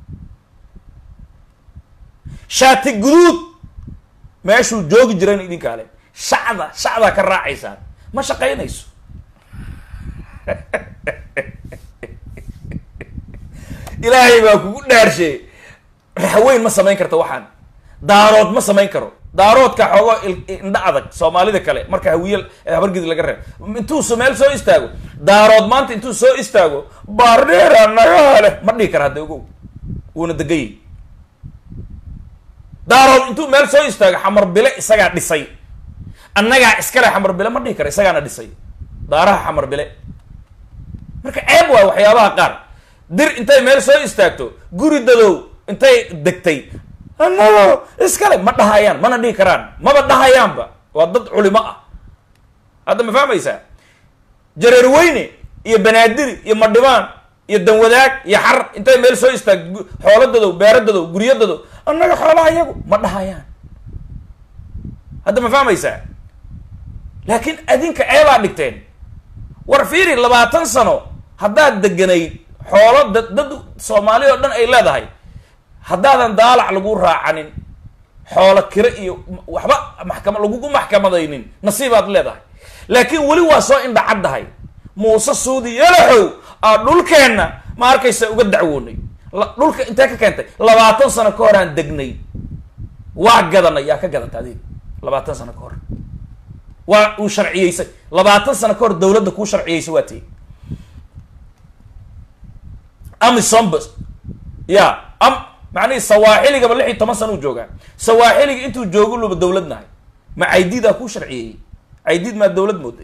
shaati guduud meeshuu joogi jirayna idinkaa le shacda shacdaa ka raacaysaan ma shaqaynayso ilaahay baa kugu dhaarshe raxweyn ma samayn karta waxaan daarood ma samayn karo daaroodka xoogo indha adag soomaalida kale marka hawiye habargidi laga reeb intuu s meel soo istaago daarood maanta intuu soo istaago baardheera nagaa leh ma dhihi kara hadda ogow wuuna degayay daarood intuu meel soo istaago xamar bile isagaa dhisay annagaa iskale xamar bile ma dhihi kara isagaana dhisay daaraha xamar bile marka ceeb waay waxyaabaha qaar dir intay meel soo istaagto guri dadow intay degtay annago iskale ma dhahayaan mana dhihi karaan maba dhahayaanba waa dad culimo ah hadda ma fahmaysaa jareer weyne iyo banaadiri iyo madhibaan iyo danwadaag iyo xar intay meel soo istaag xoolo dadow beero dadow guryo dadow annaga xoolaha iyagu ma dhahayaan hadda ma fahmaysaa laakiin adinka ceebaa dhigteen war fiiri labaatan sano haddaad deganayd xoolo dad dad soomaali oo dhan ay leedahay haddaadan daalac lagu raacanin xoolo kiro iyo waxba maxkama lagugu maxkamadaynin nasiibaad leedahay laakiin weli waa soo indhacaddahay muuse suudi yalaxow aa dhulkeenna ma arkaysa uga dacwoonay dhulka intee ka keentay labaatan sano ka hor aan degnay waa gadanay yaa ka gadata adiga labaatan sano ka hor waa uu sharciyeysay labaatan sano ka hor dawladda kuu sharciyeysay waa tii amisombs ya am macnihi sawaaxiligaba lix iyo toban sana u joogaa sawaaxiliga intuu joogo luba dawlad nahay ma caydiidaa kuu sharciyeeyey caydiid maa dawlad mooday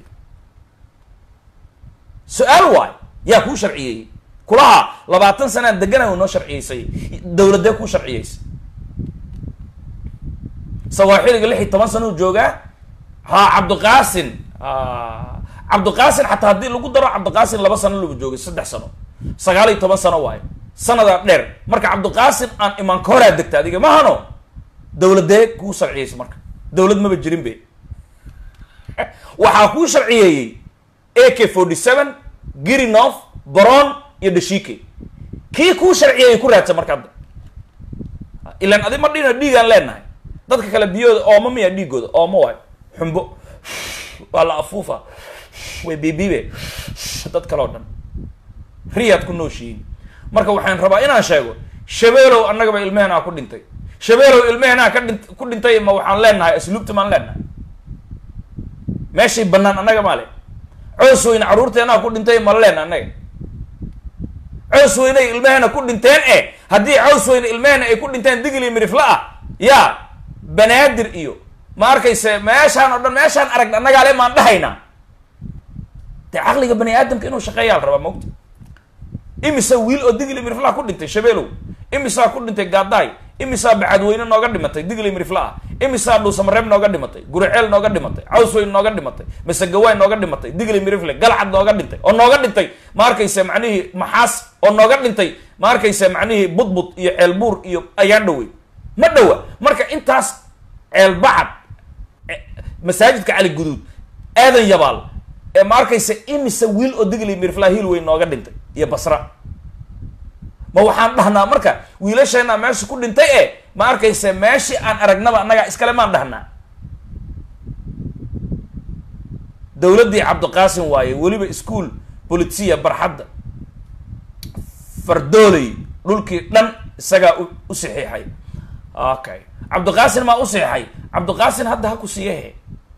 su-aal waay yaa kuu sharciyeeyey kulaha labaatan sanaan deganay u noo sharciyeysay dawladee kuu sharciyeysay sawaaxiliga lix iyo toban sana u joogaa ha cabdiqaasin cabdiqaasin xataa haddii lagu daro cabdiqaasin laba sano luba joogay saddex sano sagaal iyo toban sano waayo sanadaa dheer marka cabdiqaasim aan imaan ka horaa degta adiga mahano dawladee kuu sharciyeysa marka dawlad maba jirin be waxaa kuu sharciyeeyey a k forty seven girinof baron iyo dashike kii kuu sharciyeeyey ku raadsa marka hadda ilan adi ma dhina dhiigaan leenahay dadka kale biyooda ooma miya dhiigooda ooma waayo xumbo waa la afuufa way bibibe dad kale o dhan riyaad ku nooshihiin marka waxaan rabaa inaan sheego shabeelow annagaba ilmeheenaa ku dhintay shabeelow ilmeheenaa ka dhin ku dhintay ma waxaan leenahay asluubta maan leenahay meeshay banaan annaga maa le coos weyne carruurteenaa ku dhintay ma leen annaga coos weyney ilmeheena ku dhinteen e haddii coos weyne ilmeheena ay ku dhinteen digli mirifla ah yaa banaadir iyo ma arkayse meeshaan oo dhan meeshaan aragna annagaa le maan dhahaynaa dee caqliga bani aadamka inuu shaqeeyaa la rabaa mogta imisa wiil oo digli miriflaha ku dhintay shabeelow imisaa ku dhintay gaadaay imisaa bacadweyne nooga dhimatay digli mirifla ah imisaa dhuusamareeb nooga dhimatay guriceel nooga dhimatay cawsweyn nooga dhimatay masegawaay nooga dhimatay digli mirifle galcad nooga dhintay oo nooga dhintay ma arkaysa macnihii maxaas oo nooga dhintay ma arkaysa macnihii budbud iyo ceelbuur iyo ayaan dhowey ma dhowa marka intaas ceelbacad e- masaajidka cali guduud aadan yabaal ee ma arkaysa imisa wiil oo digli mirifla hiil weyn nooga dhintay iyo basra ma waxaan dhahnaa marka wiilasheena meesha ku dhintay e ma arkaysa meeshii aan aragnaba annagaa iskale maan dhahnaa dowladdii cabdiqaasim waaye weliba ischool bolitiya barxadda fardooley dhulkii dhan isagaa u u saxiixay okay cabdiqaasin maa u saxiixay cabdiqaasin hadda ha ku siiyahe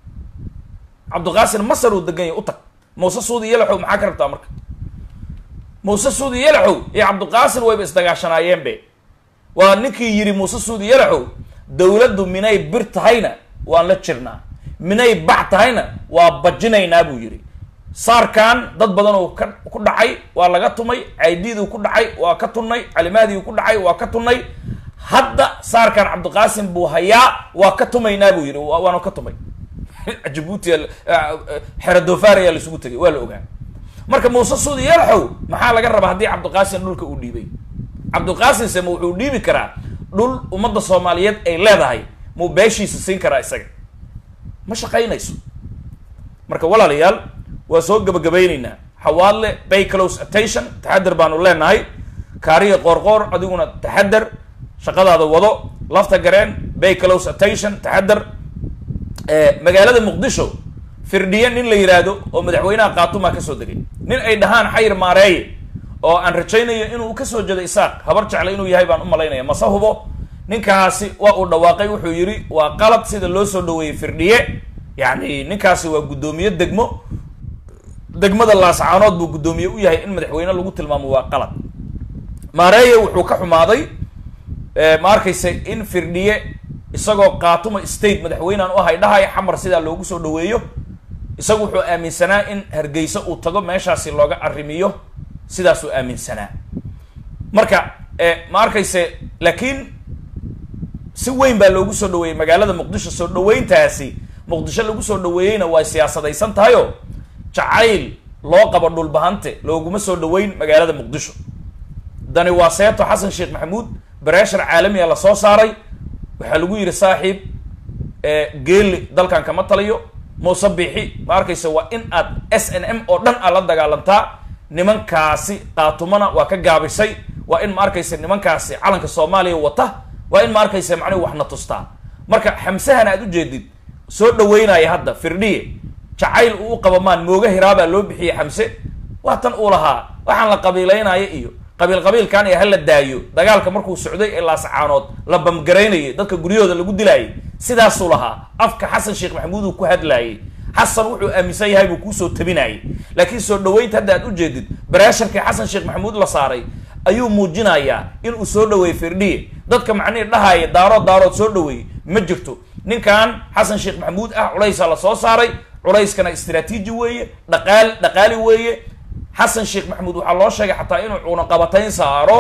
cabdiqaasin masar uu degan yahay u tag muuse suudi yalaxow maxaa ka rabtaa marka muuse suudi yalaxow iyo cabdiqaasin wayba isdagaashanaayeen be waa ninkii yidhi muuse suudi yalaxow dowladdu minay bir tahayna waan la jirnaa minay bac tahayna waa bajinaynaa buu yidhi saarkan dad badan oo ka ku dhacay waa laga tumay caydiiduu ku dhacay waa ka tunnay calimaadiu ku dhacay waa ka tunnay hadda saarkan cabdiqaasim buu hayaa waa ka tumaynaa buu yidhi wa- waanu ka tumay jabuuti xero doofaar ayaa laisugu tegay waa la ogaa marka muuse suudi yalaxow maxaa laga rabaa haddii cabdiqaasim dhulka uu dhiibay cabdiqaasim se ma wuxuu dhiibi karaa dhul ummadda soomaaliyeed ay leedahay muu beeshiisa siin karaa isaga ma shaqaynayso marka walaalayaal waa soo gabagabaynaynaa xawaadle pay close attention taxadar baanu leenahay kaariya qoorqoor adiguna taxadar shaqadaada wado lafta gareen pay close attention taxadar Eh, magaalada muqdisho firdhiye nin la yidhaahdo oo madaxweynaha kaatumaa kasoo degay nin ay dhahaan xayir maareeye oo aan rajaynayo inuu kasoo jeedo isaaq habar jecle inuu yahay baan u malaynaya mase hubo ninkaasi waa uu dhawaaqay wuxuu yidhi waa qalad sida loo soo dhaweeyey firdhiye yacni ninkaasi waa guddoomiye degmo degmada laascaanood buu guddoomiye u yahay in madaxweyne lagu tilmaamo waa qalad maareeye wuxuu ka xumaaday eh, ma arkaysa in firdhiye isagoo qaatuma state madaxweynean u ahay dhahay xamar sidaa loogu soo dhaweeyo isagu wuxuu aaminsanaa in hargeysa uu tago meeshaasi looga arrimiyo sidaasuu aaminsanaa marka eh, ma arkayse laakiin si weyn baa loogu soo dhaweeyey magaalada muqdisho soo dhaweyntaasi muqdisho lagu soo dhaweeyeyna way siyaasadaysan tahayo jacayl loo qabo dhulbahante looguma soo dhaweyn magaalada muqdisho dani waa seeto xasan sheekh maxamuud bareeshar caalamiga lasoo saaray waxaa lagu yidhi saaxiib geeli dalkan kama taliyo muuse biixi ma arkaysa waa in aad s n m oo dhan aad la dagaalantaa nimankaasi qaatumana waa ka gaabisay waa in ma arkaysa nimankaasi calanka soomaaliya wata waa in ma arkaysa macnihi waxna tustaa marka xamsahan aad ujeedid soo dhaweynaya hadda firdhiye jacayl uu u qaba maan mooga hiraabaa loo bixiyey xamse waa tan uu lahaa waxaan la qabiilaynaya iyo qabiil qabiilkan ee hala daayo dagaalka markuu socday ee laascaanood la bamgaraynayay dadka guryahooda lagu dilaayay sidaasuu lahaa afka xasan sheekh maxamuud uu ku hadlaayay xasan wuxuu aaminsan yahay buu kuusoo tabinayay laakiin soo dhaweynta hadda aad ujeedid bareesharkii xasan sheekh maxamuud la saaray ayuu muujinayaa inuu soo dhaweeyey firdhiye dadka macnihii dhahaaya daarood daarood soo dhaweeyey ma jirto ninkan xasan sheekh maxamuud ah culaysaa lasoo saaray culayskana istraatiiji weeye dhaqaal dhaqaali weeye xasan sheekh maxamuud waxaa loo sheegay xataa inuu cunaqabatayn saaro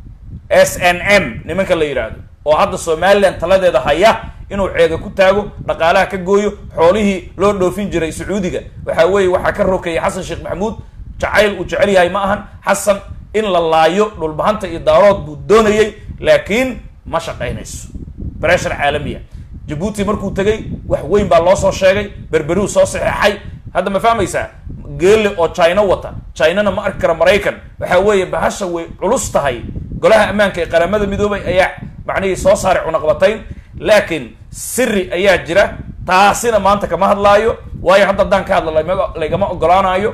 s n m nimanka la yidhaahdo oo hadda somalilan taladeeda haya inuu ceega ku taago dhaqaalaha ka gooyo xoolihii loo dhoofin jiray sacuudiga waxa weeye waxaa ka rokayay xasan sheekh maxamuud jacayl uu jecel yahay ma ahan xasan in la laayo dhulbahanta iyo daarood buu doonayay laakiin ma shaqaynayso breshar caalamiya jabuuti markuu tegay wax weyn baa loo soo sheegay berberuu soo saxeexay hadda ma fahmaysaa geelle oo china wata chinana ma arki kara maraykan waxa weeye bahasha way culus tahay golaha ammaanka ee qaramada midoobay ayaa macnihii soo saaray cunaqbatayn laakiin siri ayaa jira taasina maanta kama hadlaayo waayo hadda haddaan ka hadla lama laygama ogolaanayo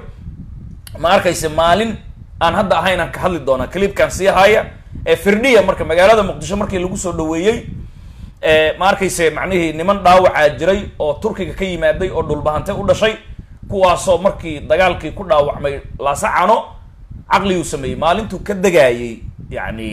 ma arkayse maalin aan hadda ahayn aan ka hadli doonaa clipkan sii haya ee firdhiya marka magaalada muqdisho markii lagu soo dhaweeyey ma arkayse macnihii niman dhaawacaa jiray oo turkiga ka yimaaday oo dhulbahante u dhashay kuwaasoo markii dagaalkii ku dhaawacmay laasacano caqliguu sameeyey maalintuu ka degaayey yani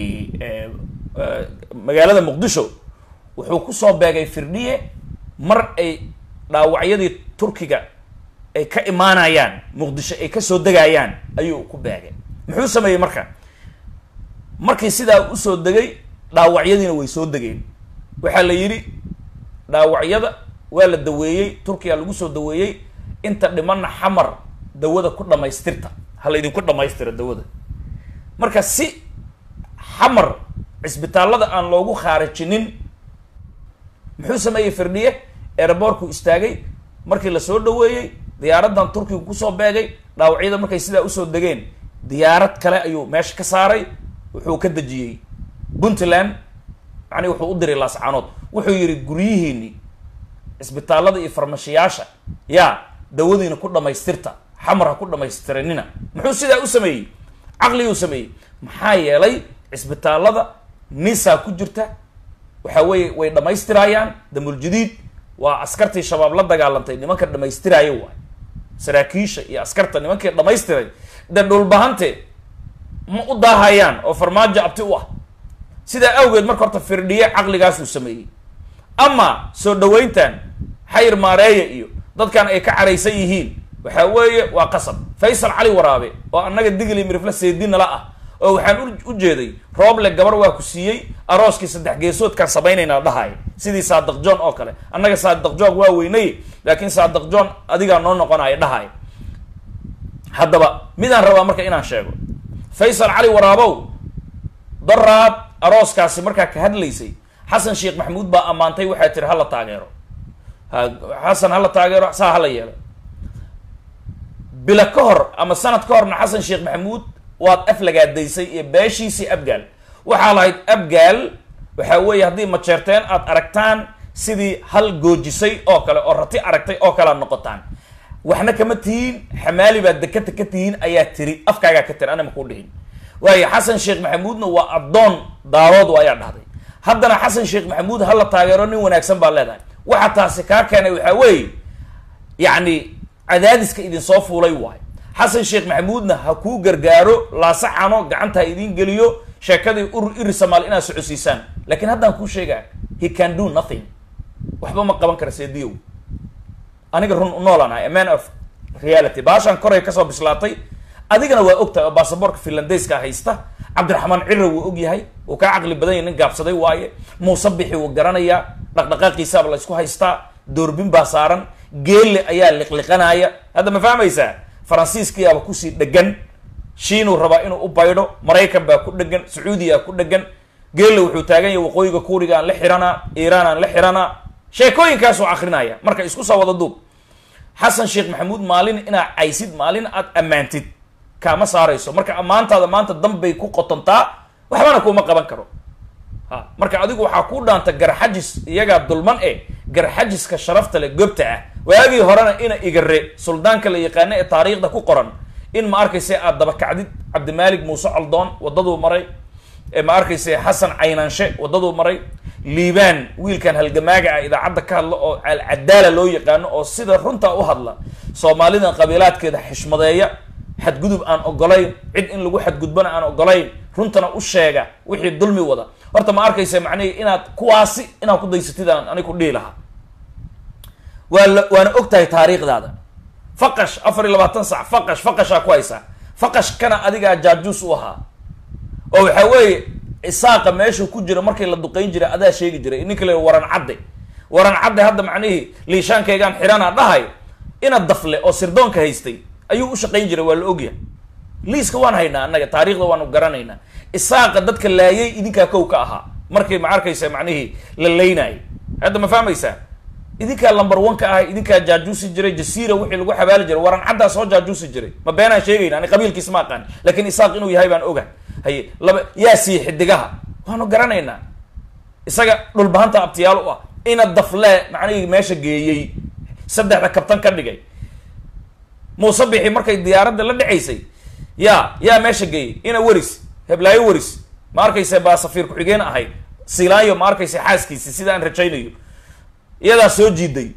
magaalada muqdisho wuxuu kusoo beegay firdhiye mar ay dhaawacyadii turkiga ay ka imaanayaan muqdisho ay kasoo degayaan ayuu ku beegay muxuu sameeyey marka markii sidaa usoo degay dhaawacyadiina way soo degeen waxaa la yidhi dhaawacyada waa la daweeyey turkiya lagu soo daweeyey inta dhimanna xamar dawada ku dhamaystirta ha la idinku dhamaystira dawada marka si xamar cisbitaallada aan loogu khaarijinin muxuu sameeyey firdhiye eeraboorku istaagay markii lasoo dhaweeyey diyaaraddan turkiga kusoo beegay dhaawacyada markay sidaa usoo degeen diyaarad kale ayuu meesha ka saaray wuxuu ka dejiyey puntland macnihi wuxuu u diray laascaanood wuxuu yidhi guryihiini cisbitaallada iyo farmashiyaasha yaa dawadiina ku dhamaystirta xamar ha ku dhamaystiranina muxuu sidaa u sameeyey caqliguu sameeyey maxaa yeelay cisbitaallada nisaa ku jirta waxa weeye way dhamaystirayaan damuljadiid waa askartii shabaab la dagaalantay nimanka dhamaystiraayo waay saraakiisha iyo askarta nimankii dhamaystiray de dhulbahante ma u daahayaan oo farmaajo abti u ah sidaa awgeed marka horta firdhiye caqligaasuu sameeyey ama soo dhaweyntan xayir maareeya iyo dadkan ay ka caraysan yihiin waxa weeye waa qasab faysal cali waraabe oo annaga digli mirifla seedinala ah oo waxaan u jeeday rooble gabar waa ku siiyey arooskii saddex geesoodkaan samaynaynaa dhahay sidii saadaq john oo kale annaga saadaq john waa weynay laakiin saadaq john adigaa noo noqonaya dhahay haddaba midaan rabaa marka inaan sheego faysal cali waraabow daraad arooskaasi markaa ka hadlaysay xasan sheekh maxamuud baa ammaantay waxaa tiri hala taageero ha xasan hala taageero saa hala yeelo bila ka hor ama sanad ka horna xasan sheekh maxamuud waad aflagaadaysay iyo beeshiisii abgaal waxaa lahayd abgaal waxaa weeye haddii majeerteen aad aragtaan sidii hal goojisay oo kale oo rati aragtay oo kale aad noqotaan waxna kama tihiin xamaali baad dekata ka tihiin ayaa tiri afkaagaa ka tiri anima kuu dhihin waayo xasan sheekh maxamuudna waa addoon daarood ayaa dhahday haddana xasan sheekh maxamuud hala taageero nin wanaagsan baa leedahay waxa taasi kaa keenay waxaa weeye yacni cadaadiska idinsoo fuulay waayo xasan sheekh maxamuudna ha kuu gargaaro laasacano gacanta ha idiin geliyo sheekadii ur iri samaal inaad socodsiisaan laakiin haddaan kuu sheegaa he can do nothing waxba ma qaban kara seediyow aniga run noolaan ahay a man of reality baashaan koray kasoo bislaatay adigana waa ogtahay oo baasaboorka finlandeyska haysta cabdiraxmaan cira wuu og yahay wuu kaa caqli badan yahy nin gaabsaday waaye muuse bixi wuu garanayaa dhaqdhaqaaqiisaaba la isku haystaa doorbin baa saaran geelle ayaa liqliqanaya hadda ma fahmaysaa faransiiskiyaaba kusii dhegan shiinuu rabaa inuu u baydho maraykan baa ku dhegan sacuudiyaa ku dhegan geelle wuxuu taagan yahay waqooyiga kuuriga aan la xiranaa iiraan aan la xiranaa sheekooyinkaasuu akrinaya marka isku soo wada duub xasan sheekh maxamuud maalin inaa caysid maalin aad ammaantid kaama saarayso marka ammaantaada maanta danbay ku qotontaa waxbana kuuma qaban karo ha marka adigu waxaa kuu dhaanta garxajis iyagaa dulman e garxajiska sharafta leh gobta ah waagii horena ina igare suldaanka la yaqaano ee taariikhda ku qoran in ma arkayse aad dabakacdid cabdimaalik muuse coldoon wadaduu maray ma arkayse xasan caynaanshe wadaduu maray liibaan wiilkan halgamaaga ah idaacadda ka hadla oo alcadaala loo yaqaano oo sida runta u hadla soomaalida qabiilaadkeeda xishmadeeya xadgudub aan ogolayn cid in lagu xadgudbana aan ogolayn runtana u sheega wixii dulmi wada horta ma arkaysa macnihi inaad kuwaasi inaad ku daysatid aan anig ku dhihi lahaa waa la waana og tahay taariikhdaada faqash afar iyo labaatan sac faqash faqashaa ku haysaa faqashkana adigaa jaajuus u ahaa oo waxaa weeye isaaqa meeshuu ku jira markii la duqeyn jiray adaa sheegi jiray ninka la waran cadde waran cadde hadda macnihii liishaankaygaan xirana dhahay ina dafle oo sirdoonka haystay ayuu u shaqayn jiray waa la ogyahay liiska waan haynaa annaga taariikhda waanu garanaynaa isaaqa dadka laayay idinkaa kow ka ahaa markii ma arkaysa macnihii la laynayay hadda ma fahmaysaa idinkaa lumber one ka ahay idinkaa jaajuusi jiray jasiira wixii lagu xabaali jiray waran caddaa soo jaajuusi jiray ma beenaan sheegayna ani qabiilkiis ma aqaan laakiin isaaq inuu yahay baan ogahay haye laba yaa sii xidigaha waanu garanaynaa isaga dhulbahanta abtiyaal u ah ina daflee macnihii meesha geeyey saddexda kabtan ka dhigay muuse bixi markay diyaaradda la dhacaysay yaa yaa meesha geeyey ina weris heblaayo weris ma arkayse baa safiir ku-xigeen ahayd silaayo ma arkayse xaaskiisi sida aan rajaynayo iyadaa soo jiiday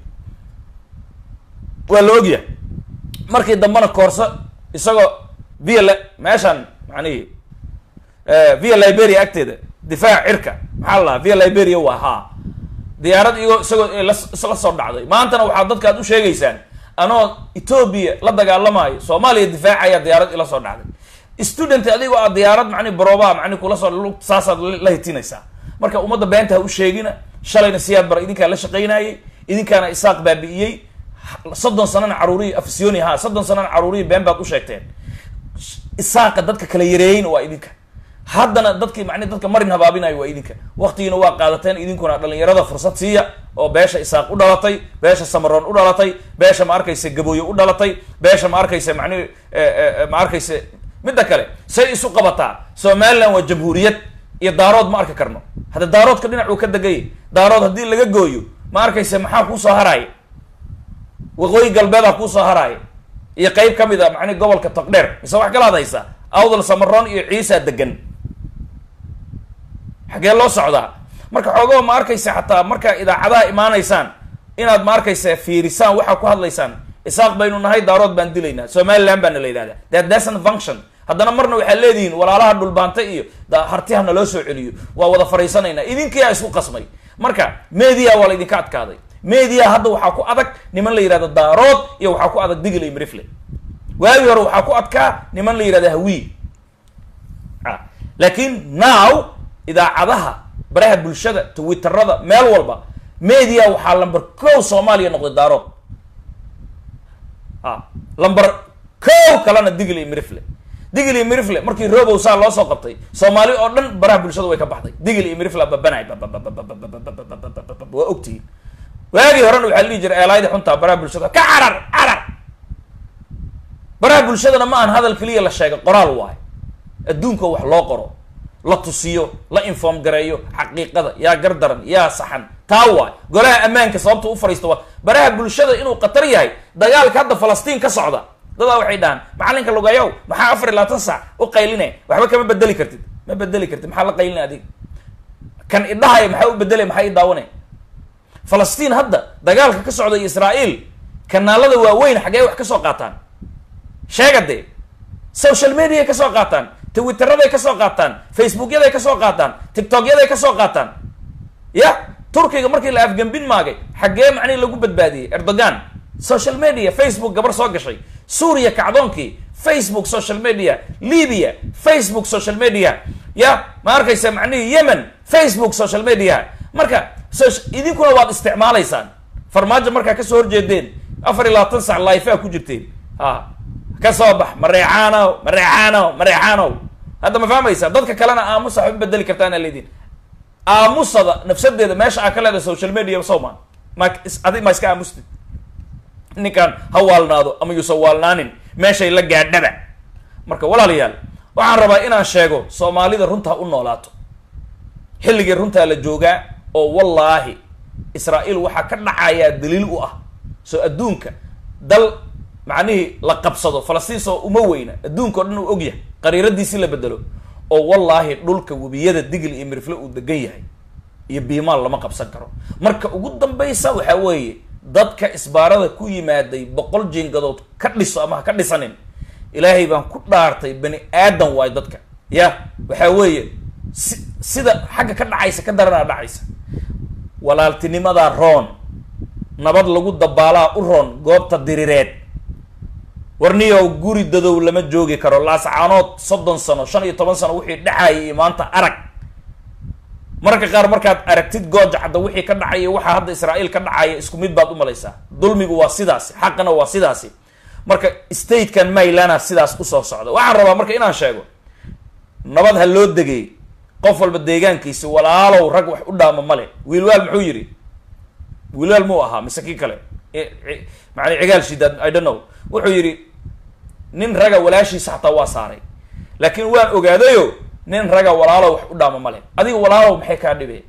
waa la ogyahay markii dambena koorso isagoo via l meeshaan macnihi via liberia agteeda difaac cirka maxaa la lahaa via liberia waa haa diyaarad iyagoo isagoo la isla soo dhacday maantana waxaa dadka ad u sheegaysaan anoo etoobiya la dagaalamayo soomaaliya difaacaya diyaarad ila soo dhacday student adigoo aad diyaarad macni barooba macni kula soo lug- saasaad la hitinaysaa marka ummadda beenta ha u sheegina shalayna siyaad bara idinkaa la shaqaynayay idinkaana isaaq baabi'iyey soddon sanana caruuriyi afisyooni ha soddon sanana caruuriyi been baad u sheegteen isaaqa dadka kala yareeyeyna waa idinka haddana dadkii macni dadka marin habaabinayo waa idinka waktigiina waa qaadateen idinkuna dhalinyarada fursad siiya oo beesha isaaq u dhalatay beesha samaroon u dhalatay beesha ma arkaysa gabooye u dhalatay beesha ma arkaysa macni ma arkaysa midda kale say isu qabataa somaliland waa jamhuuriyad iyo daarood ma arki karno hadda daaroodka dhinac uu ka degay daarood haddii laga gooyo ma arkaysa maxaa kuusoo haraaya waqooyi galbeedaa kuusoo haraaya iyo qeyb ka mid a macni gobolka togdheer mise wax kala hadaysa awdal samaroon iyo ciisa degan xaggee loo socdaa marka xoogaba ma arkaysa xataa markaa idaacadaha imaanaysaan inaad ma arkaysa fiirisaan waxaa ku hadlaysaan isaaq baynu nahay daarood baan dilaynaa somaliland baana la yidhahdaa that doesn't function haddana marna waxaad leedihiin walaalaha dhulbaanta iyo da- hartiha naloo soo celiyo waa wada fariisanaynaa idinkiyaa isku qasmay marka media waa la idinka adkaaday media hadda waxaa ku adag niman la yidhahdo daarood iyo waxaa ku adag digil iyo mirifle waagi hore waxaa ku adkaa niman la yidhahdo hawiy ah laakiin now idaacadaha baraha bulshada twitterada meel walba media waxaa lamber kow soomaaliya noqday daarood a lamber kow kalena digil iyo mirifle digil iyo mirifle markii robow saa loo soo qabtay soomaali oo dhan baraha bulshada way ka baxday digil iyo mirifle babanay waa ogtihiin waagii horena waxaa la dhihi jiray eelaayda xuntaa baraha bulshada ka carar carar baraha bulshadana ma aan hadal keliya la sheega qoraal waayo adduunka wax loo qoro la tusiyo la inform gareeyo xaqiiqada yaa gardaran yaa saxan taa waay golaha ammaanka sababta u fariista waa baraha bulshada inuu khatar yahay dagaalka hadda falastiin ka socda dadaa waxay dhahaan macalinka lugayow maxaa afar iyo labaatan sac u qayline waxba kama bedeli kartid ma bedeli kartid maxaa la qaylina adiga kan idhahaya maxaa u bedelay maxaa i daawanay falastiin hadda dagaalka ka socda iyo israa'iil kanaalada waaweyn xaggee wax ka soo qaataan sheega dee social mediaay ka soo qaataan twitteraday ka soo qaataan facebookyaday ka soo qaataan tiktokyaday ka soo qaataan ya turkiga markii la afgembin maagay xaggee macnihi lagu badbaadiyey erdogan social media facebook gabar soo gashay suuriya kacdoonkii facebook social media libya facebook social media ya ma arkaysa macnihii yemen facebook social media marka soc- idinkuna waad isticmaalaysaan farmaajo markaa kasoo horjeedeen afar iyo labaatan sac life a ku jirteen ha ka soo bax mareexaanow mareexaanow mareexaanow hadda ma fahmaysa dadka kalena aamusa waxba bedeli kartaana leediin aamusada nafsadeeda meesha aa ka leedahay social media sow ma ma is- adi ma iska aamustid ninkaan ha waalnaado ama yuusan waalnaanin meeshay la gaadhaba marka walaalayaal waxaan rabaa inaan sheego soomaalida runta ha u noolaato xilligii runtaa la joogaa oo wallaahi israa'iil waxaa ka dhacayaa daliil u ah soo adduunka dal macnihii la qabsado falastiin soo uma weyna adduunka o dhan uu ogyahay qariiradiisii la bedelo oo wallaahi dhulka webiyada digil iyo mirifle uu degan yahay iyo biimaal lama qabsan karo marka ugu dambaysa waxaa weeye dadka isbaarada ku yimaaday boqol jiingadood ka dhiso ama ha ka dhisanin ilaahay baan ku dhaartay bani aadan waayo dadka ya waxaa weeye si sida xagga ka dhacaysa ka daranaa dhacaysa walaaltinimadaa roon nabad lagu dabaalaa u roon goobta dirireed warniyow guri dadow lama joogi karo laascaanood soddon sano shan iyo toban sano wixii dhexaayay iyo maanta arag mararka qaar markaad aragtid gooja cadda wixii ka dhacaya waxaa hadda israa'iil ka dhacaya isku mid baad u malaysaa dulmigu waa sidaasi xaqana waa sidaasi marka statekan maylana sidaas usoo socda waxaan rabaa marka inaan sheego nabad ha loo degay qof walba deegaankiisi walaalow rag wax u dhaama male wiilwaal muxuu yidhi wiilwaal muu ahaa mise kii kale maana cigaal shidaad i don't know wuxuu yidhi nin raga walaashiisa xataa waa saaray laakiin waan ogaadayo nin raga walaalow wax u dhaama male adiga walaalow maxay kaa dhibeen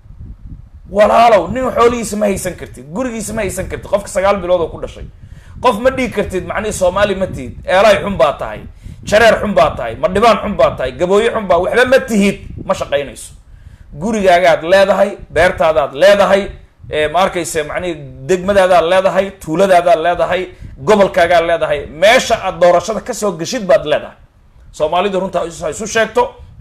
walaalow nin xoolihiisa ma haysan kartid gurigiisa ma haysan kartid qofka sagaal bilood oo ku dhashay qof ma dhigi kartid macnihi soomaali ma tihid eelay xun baa tahay jareer xun baa tahay ma dhibaan xun baa tahay gabooye xun baa waxba ma tihid ma shaqaynayso gurigaagaad leedahay beertaadaad leedahay ma arkayse macnihi degmadaadaad leedahay tuuladaadaad leedahay gobolkaagaad leedahay meesha aad doorashada kasoo geshid baad leedahay soomaalidu runta ha isu sheegto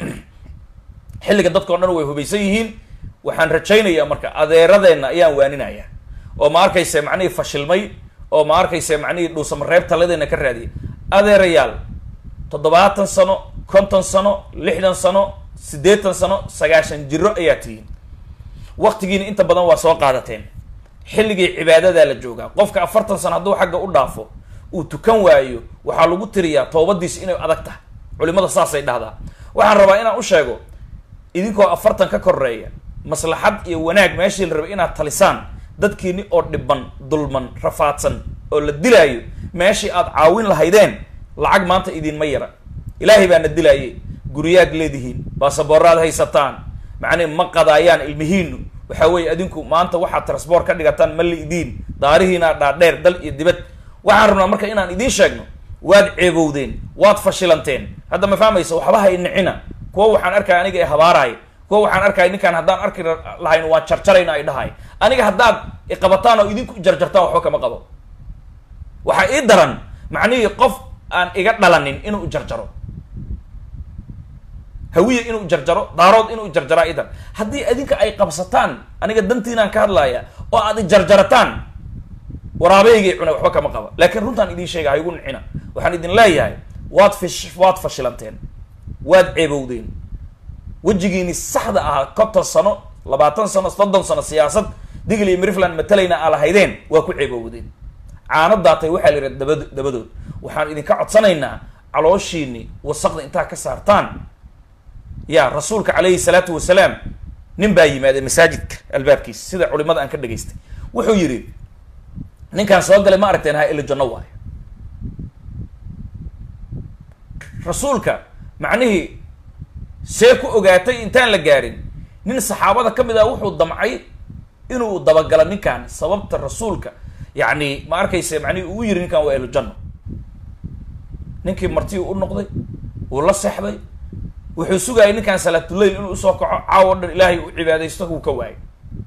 xilliga dadkao dhan way hubaysan yihiin waxaan rajaynayaa marka adeeradeenna ayaan waaninaya oo ma arkayse macnihii fashilmay oo ma arkaysa macnihii dhuusamareeb taladeena ka raadiyay adeerayaal toddobaatan sano konton sano lixdan sano siddeetan sano sagaashan jiro ayaa tihiin waktigiina inta badan waa soo qaadateen xilligii cibaadadaa la joogaa qofka afartan sano hadduu xagga u dhaafo uu tukan waayo waxaa lagu tiriyaa toobadiisa inay adag tahay culimada saasay dhahdaa waxaan rabaa inaan u sheego idinkoo afartan ka koreeya maslaxad iyo wanaag meeshii la rabay inaad talisaan dadkiini oo dhiban dulman rafaadsan oo la dilaayo meeshii aad caawin lahaydeen lacag maanta idinma yara ilaahay baana dilaayay guryaad leedihiin baasaboorraad haysataan macnii ma qadaayaan ilmihiinu waxa weeye adinku maanta waxaad transboort ka dhigataan ma liidiin daarihiina dhaadheer dal iyo dibad waxaan rabnaa marka inaan idiin sheegno waad ceebowdeen waad fashilanteen hadda ma fahmaysa waxba hay nicina kuwa waxaan arkaya aniga ee habaaraay kuwa waxaan arkaya ninkaan haddaan arki lahayn waan jarjarayna ay dhahay aniga haddaad iqabataan oo idinku jarjartaan waxba kama qabo waxaa ii daran macnihii qof aan iga dhalanin inuu jarjaro hawiye inuu jarjaro daarood inuu jarjaraa idan haddii adinka ay qabsataan aniga dantiinaan ka hadlaya oo aad ijarjarataan waraabeygay cuna waxba kama qaba laakiin runtaan idiin sheega ha igu nicina waxaan idin leeyahay waad fish waad fashilanteen waad ceebowdeen wejigiini saxda ahaa konton sano labaatan sano soddon sano siyaasad digl iyo mirifland matalayna aa lahaydeen waa ku ceebowdeen caano daatay waxaa la yidhaha daba dabadood waxaan idinka codsanaynaa calooshiini wasaqda intaa ka saartaan ya rasuulka calayhi salaatu wasalaam nin baa yimaada masaajidka albaabkiisa sida culimada aan ka dhageystay wuxuu yidhi ninkaan soo galay ma aragteen ha ilo janno waayo rasuulka macnihii see ku ogaatay intaan la gaarin nin saxaabada ka mid ah wuxuu damcay inuu dabagalo ninkan sababta rasuulka yacni ma arkayse macnihi uu yiri ninkan waa ilo janno ninkii martii u noqday wuu la seexday wuxuu sugayay ninkan salaatuleyl inuu usoo kaco caawo dhan ilaahay u cibaadaysto wuu ka waayay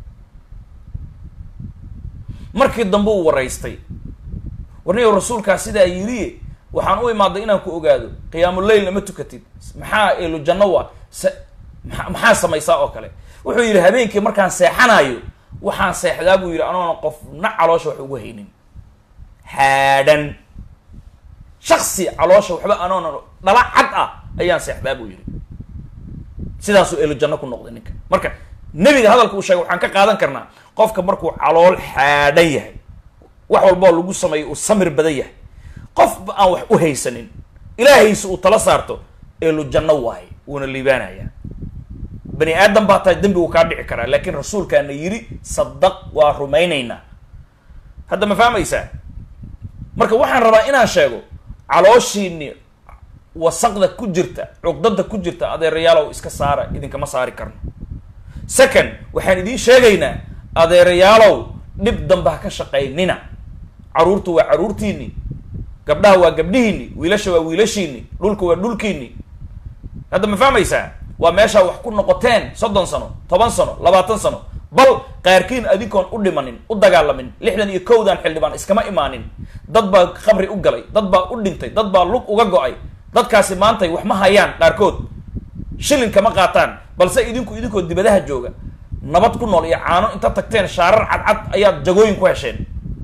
markii dambe uu waraystay warniyow rasuulkaa sidaa yiriye waxaan u imaaday inaan ku ogaado qiyaamuleyl ma tukatid maxaa eelu janno waa se maa maxaa samaysaa oo kale wuxuu yidhi habeenkii markaan seexanayo waxaan seexdaa buu yidhi anoona qofna caloosha wax ugu haynin haadhan shaksi caloosha waxba anoona dhala cad ah ayaan seexdaa buu yidhi sidaasuu eelu janno ku noqday ninka marka nebiga hadalka uu sheegay waxaan ka qaadan karnaa qofka markuu calool xaadhan yahay wax walboo lagu sameeyo uu samir badan yahay qofba aan wax u haysanin ilaahaysa uu tala saarto eelu janno waaye wuuna liibaanayaa bani aadam baa tahay dembi uu kaa dhici karaa laakiin rasuulkaana yidhi sadaq waa rumaynaynaa hadda ma fahmaysaa marka waxaan rabaa inaan sheego calooshiini wasaqda ku jirta cuqdada ku jirta adeerayaalow iska saara idinkama saari karno second waxaan idiin sheegaynaa adeerayaalow dhib dambe ha ka shaqaynina caruurtu waa caruurtiini gabdhaha waa gabdhihiini wiilasha waa wiilashiini dhulka waa dhulkiini hadda ma fahmaysaa waa meeshaa wax ku noqoteen soddon sano toban sano labaatan sano bal qaarkiin adinkoon u dhimanin u dagaalamin lixdan iyo kowdan xildhibaan iskama imaanin dad baa qabri u galay dad baa u dhintay dad baa lug uga go-ay dadkaasi maantay wax ma hayaan qaarkood shilin kama qaataan balse idinku idinkoo dibadaha jooga nabad ku nool iyo caano inta tagteen shaarar cadcad ayaad jagooyin ku hesheen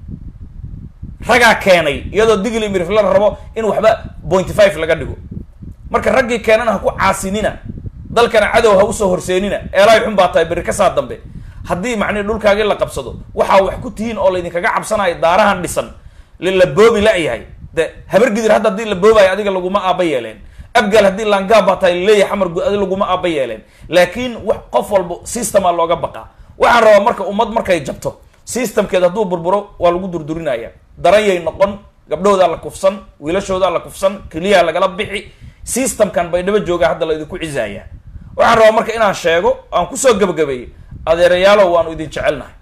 ragaa keenay iyadoo digli mirifla rabo in waxba pointy five laga dhigo marka raggii keenana ha ku caasinina dalkana cadow ha usoo horseenina eelaay xun baa tahay berri kasaa dambe haddii macnihi dhulkaagii la qabsado waxaa wax ku tihiin oo laydinkaga cabsanayo daarahan dhisan la boobi la-yahay de habargidir hadda haddii la boobayo adiga laguma aaba yeeleen abgal haddii langaab baa tahay laleeyahay xamar gud adi laguma aaba yeeleen laakiin wax qof walba systemaa looga baqaa waxaan rabaa marka ummad markay jabto systemkeed hadduu burburo waa lagu durdurinaya daranyay noqon gabdhahoodaa la kufsan wiilashoodaa la kufsan keliyaha lagala bixi systemkan baydhabo jooga hadda la idinku cizaaya waxaan rabaa marka inaan sheego aan kusoo gabagabeeyey adeerayaalow waanu idin jecelnahay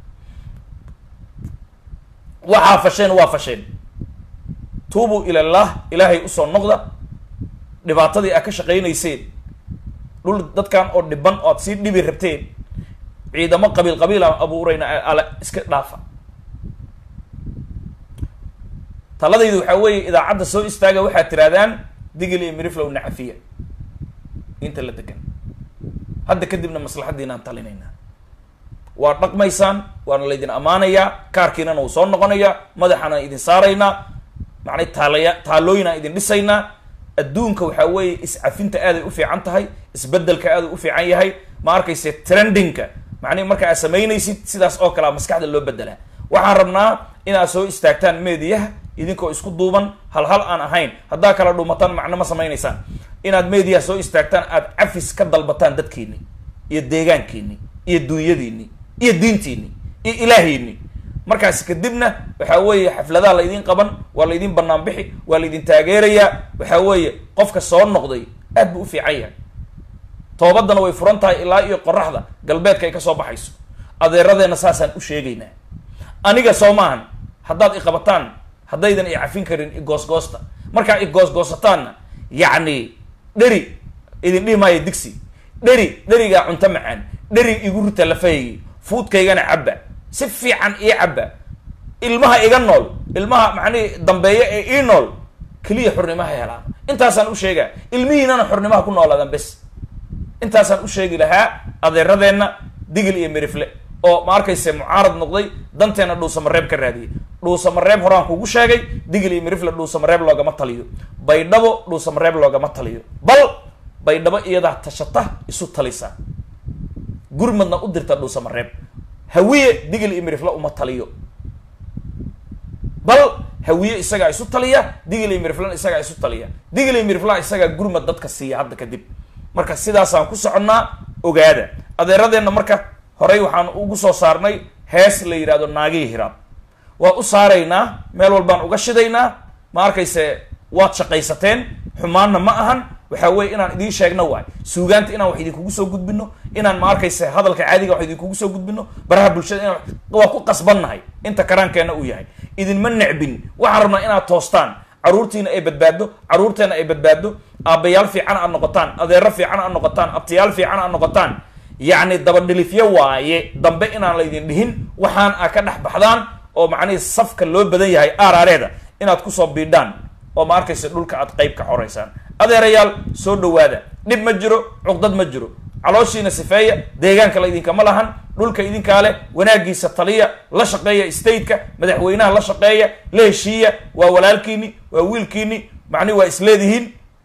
waxaa fasheen waa fasheen tuubuu ilallah ilaahay usoo noqda dhibaatadii aad ka shaqaynayseen dhul dadkan oo dhiban oo aad sii dhibi rabteen ciidamo qabiil qabiil aan abuurayna ale iska dhaafa taladaydu waxaa weeye idaacadda soo istaaga waxaad tirahdaan digil iyo miriflow nacafiya inta la degan hadda kadibna maslaxaddiinaan talinaynaa waa dhaqmaysaan waana laydin ammaanayaa kaarkiinana wuu soo noqonayaa madaxaana idin saaraynaa macnay taalaya taalooyinaan idin dhisaynaa adduunka waxaa weeye iscafinta aaday u fiican tahay isbedelka aaday u fiican yahay ma arkayse trendingka macnihi marka aad samaynaysid sidaas oo kalea maskaxda loo bedelaa waxaan rabnaa inaad soo istaagtaan meediyaha idinkoo isku duuban hal hal aan ahayn haddaa kala dhuumataan macno ma samaynaysaan inaad meediyaha soo istaagtaan aad cafis ka dalbataan dadkiini iyo deegaankiini iyo duunyadiini iyo diintiini iyo ilaahiini markaas kadibna waxaa weeye xafladaha laydin qaban waa laydin banaan bixi waa laydin taageerayaa waxaa weeye qofka soo noqday aad buu u fiican yahay toobaddana way furan tahay ilaa iyo qoraxda galbeedka ay kasoo baxayso adeeradeenna saasaan u sheegaynaa aniga soo maahan haddaad iqabataan haddaydan i cafin karin igoosgoosta markaa igoosgoosataanna yacni dheri idin dhihi maayo digsi dheri dherigaa cunto macaan dheri igu rita lafahaygi fuudkaygana cabba si fiican ii cabba ilmaha iga nool ilmaha macnihi dambeeya ee ii nool keliya xurnimaha helaan intaasaan u sheegaa ilmihiinana xurnimaha ku noolaadaan bes intaasaan u sheegi lahaa adeeradeenna digil iyo mirifle oo ma arkayse mucaarad noqday danteena dhuusamareeb ka raadiyay dhuusamareeb horaan kugu sheegay digil iyo mirifle dhuusamareeb loogama taliyo baydhabo dhuusamareeb loogama taliyo bal baydhabo iyadaa tashata isu talisa gurmadna u dirta dhuusamareeb hawiye digil iyo mirifle uma taliyo bal hawiye isagaa isu taliya digil iyo miriflena isagaa isu taliya digil iyo miriflaha isagaa gurmad dadka siiya hadda kadib marka sidaasaan ku soconnaa ogaada adeeradeenna marka horey waxaan ugu soo saarnay hees la yidhahdo naagihii hiraab waa u saaraynaa meel walbaan uga shidaynaa ma arkayse waad shaqaysateen xumaanna ma ahan waxaa weye inaan idiin sheegno waay suugaanta inaan wax idinkugu soo gudbino inaan ma arkayse hadalka caadiga wax idinkugu soo gudbino baraha bulshada inaan waa ku qasbannahay inta karaankeenna uu yahay idinma necbin waxaan rabnaa inaad toostaan caruurtiina ay badbaado caruurteena ay badbaado aabbayaal fiican aad noqotaan adeero fiican aad noqotaan abtiyaal fiican aad noqotaan yacni dabadhilifyo waaye dambe inaan laydin dhihin waxaan a ka dhex baxdaan oo macnihii safka loo badan yahay aaraareeda inaad kusoo biidhaan oo ma arkaysa dhulka aad qeyb ka xoreysaan adeerayaal soo dhawaada dhib ma jiro cuqdad ma jiro calooshiina sifeeya deegaanka la idinkama lahan dhulka idinkaa leh wanaagiisa taliya la shaqeeya stateka madaxweynaha la shaqeeya la heshiiya waa walaalkiini waa wiilkiini macnihi waa isleedihiin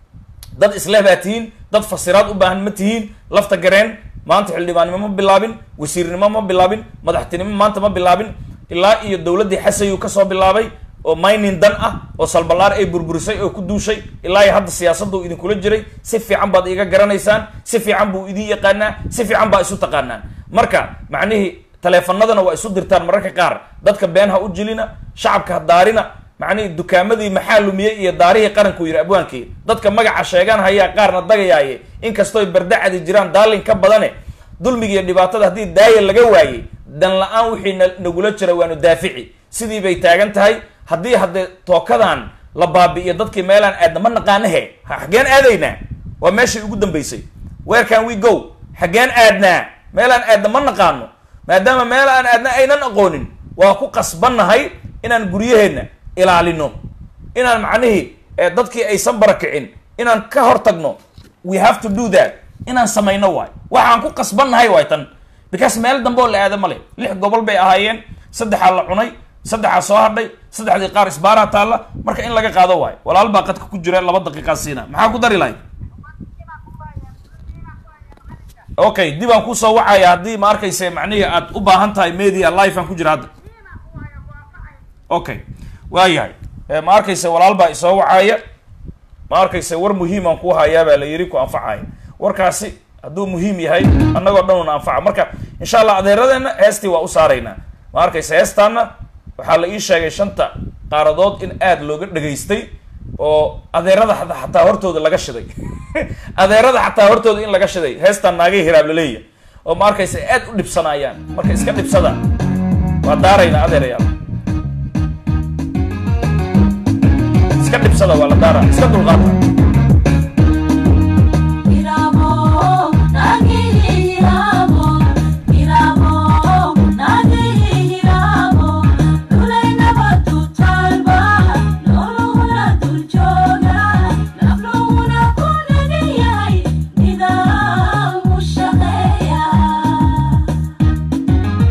dad isleh baa tihiin dad fasiraad u baahan ma tihiin lafta gareen maanta xildhibaannimo ma bilaabin wasiirnimo ma bilaabin madaxtinimo maanta ma bilaabin ilaa iyo dowladdii xasayuu kasoo bilaabay oo mining dan ah oo salbalaar ay burburisay oo ku duushay ilaa iyo hadda siyaasaddu idinkula jiray si fiican baad iga garanaysaan si fiican buu idin yaqaanaa si fiican baa isu taqaanaan marka macnihii taleefanadana waa isu dirtaan mararka qaar dadka been ha u jilina shacabka ha daarina macnihii dukaamadii maxaa lumiyey iyo daarihii qaranku yidhi abwaankii dadka magaca sheegaan hayaa qaarna dagayaaye inkastooy bardacadi jiraan daalin ka badane dulmiga iyo dhibaatada haddii daaya laga waayey dan la-aan wixii na nagula jira waanu daafici sidii bay taagan tahay haddii haddee tookadan la baabi'iyo dadkii meelaan aadna ma naqaanahe xaggeen aadaynaa waa meeshii ugu dambaysay where can we go xaggeen aadnaa meelaan aadna ma naqaano maadaama meel aan aadna aynan aqoonin waa ku qasbannahay inaan guryaheenna ilaalino inaan macnihii dadkii aysan barakicin inaan ka hor tagno we have to do that inaan samayno waay waxaan ku qasbannahay waay tan because meel dambe oo la aada male lix gobol bay ahaayeen saddexaa la cunay saddexaa soo hadhay saddexdii qaar isbaaraa taalla marka in laga qaado waayo walaal baa qadka ku jira laba daqiiqaa siina maxaa ku dari lahay okay dib aan kusoo wacaya haddii ma arkayse macnihii aad u baahan tahay media life aan ku jira hadda okay waayahay ma arkayse walaal baa isoo wacaya ma arkayse war muhiimaan kuu hayaa baa la yiri ku anfacaya warkaasi hadduu muhiim yahay annagoo dhan una anfaca marka insha allah adeeradeenna heestii waa u saaraynaa ma arkayse heestaana waxaa la ii sheegay shanta qaaradood in aada looga dhegaystay oo adeerada xataa hortooda laga shiday adeerada xataa hortooda in laga shiday heestaan naagay hiraab laleeya oo ma arkaysa aad u dhibsanayaan marka iska dhibsada waa daaraynaa adeerayaal iska dhibsada waa la daara iska dulqaata Yeah.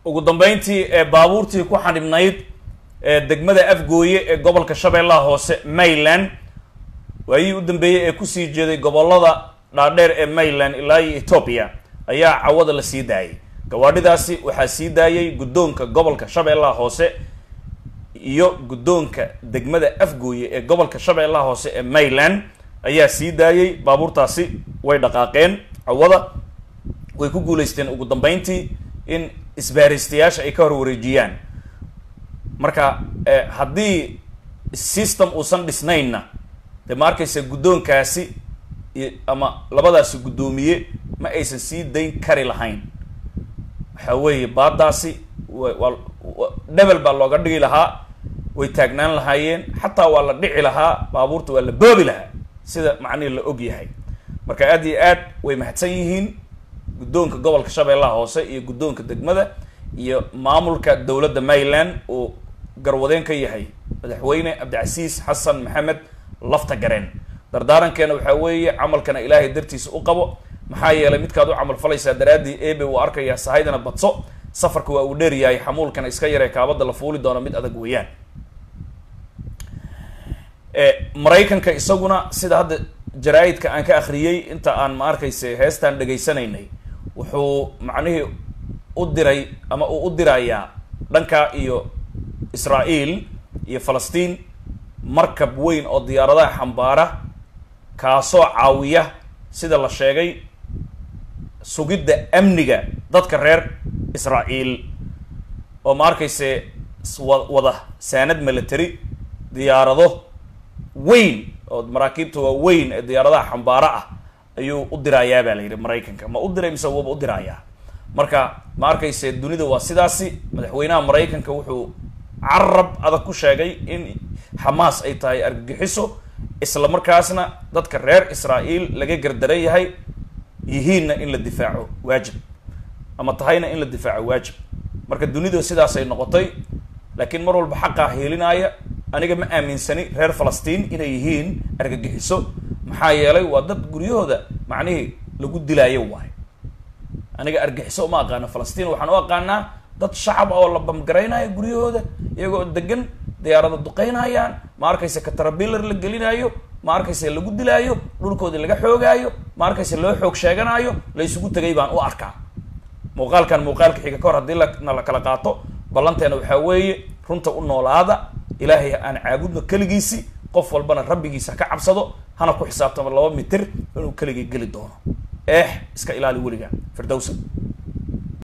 ugu dambeyntii ee baabuurtii ku xanibnayd ee degmada afgooye ee gobolka shabeellaha hoose mayland waayihii u dambeeyey ee kusii jeeday gobolada dhaadheer ee mayland ilaa iyo ethoopia ayaa cawada la sii daayay gawaadhidaasi waxaa sii daayay guddoonka gobolka shabeellaha hoose iyo guddoonka degmada afgooye ee gobolka shabeellaha hoose ee mayland ayaa sii daayay baabuurtaasi way dhaqaaqeen cawada way ku guuleysteen ugu dambeyntii in isbaaristayaasha ay ka hor wareejiyaan marka haddii system uusan dhisnaynna dee ma arkaysa guddoonkaasi ama labadaasi guddoomiye ma aysan sii dayn kari lahayn waxa weeye baadaasi waa dhebel baa looga dhigi lahaa way taagnaan lahaayeen xataa waa la dhici lahaa baabuurta waa la boobi lahaa sida macnihi la og yahay marka aad iyo aad way mahadsan yihiin guddoonka gobolka shabeellaha hoose iyo guddoonka degmada iyo maamulka dowladda mayland uu garwadeen ka yahay madaxweyne cabdicasiis xasan maxamed lafta gareen dardaarankeena waxaa weeye camalkana ilaahay dartiisa u qabo maxaa yeelay midkaad u camal falaysaa daraaddii ebe uu arkayaa sahaydana badso safarka waa uu dheer yahay xamuulkana iska yaree kaabada la fuuli doona mid adag weeyaan maraykanka isaguna sida hadda jaraa-idka aan ka akhriyey inta aan ma arkayse heestaan dhegaysanaynay wuxuu macnihii u diray ama uu u dirayaa dhanka iyo israael iyo falastiin markab weyn oo diyaaradaha xambaara kaasoo caawiya sida la sheegay sugidda amniga dadka reer israael oo ma arkayse wada saanad military diyaarado weyn oo maraakiibta waa weyn ee diyaaradaha xambaaro ah ayuu u dirayaa baa la yidhi maraykanka ma u diray mise waba u dirayaa marka ma arkayse dunida waa sidaasi madaxweynaha maraykanka wuxuu carab adag ku sheegay in xamaas ay tahay argagixiso isla markaasna dadka reer israael laga gardaran yahay yihiinna in la difaaco waajib ama tahayna in la difaaco waajib marka dunida sidaasay noqotay laakiin mar walba xaqaa heelinaya aniga ma aaminsani reer falastiin inay yihiin argagixiso maxaa yeelay waa dad guryahooda macnihii lagu dilaayo waayo aniga argagixiso uma aqaano falastiin waxaan u aqaanaa dad shacab oo la bamgaraynayo guryahooda iyagoo degan diyaarada duqeynayaan ma arkayse katarabilar la gelinayo ma arkayse lagu dilaayo dhulkoodii laga xoogaayo ma arkayse loo xoog sheeganaayo la isugu tegay baan u arkaa muuqaalkan muuqaalka xiga kahor haddii lana la kala qaato ballanteena waxaa weeye runta u noolaada ilaahay aan caabudno keligiisi qof walbana rabbigiisa ka cabsado hana ku xisaabtamo laba mitir inuu keligii geli doono eex iska ilaali weliga firdowsa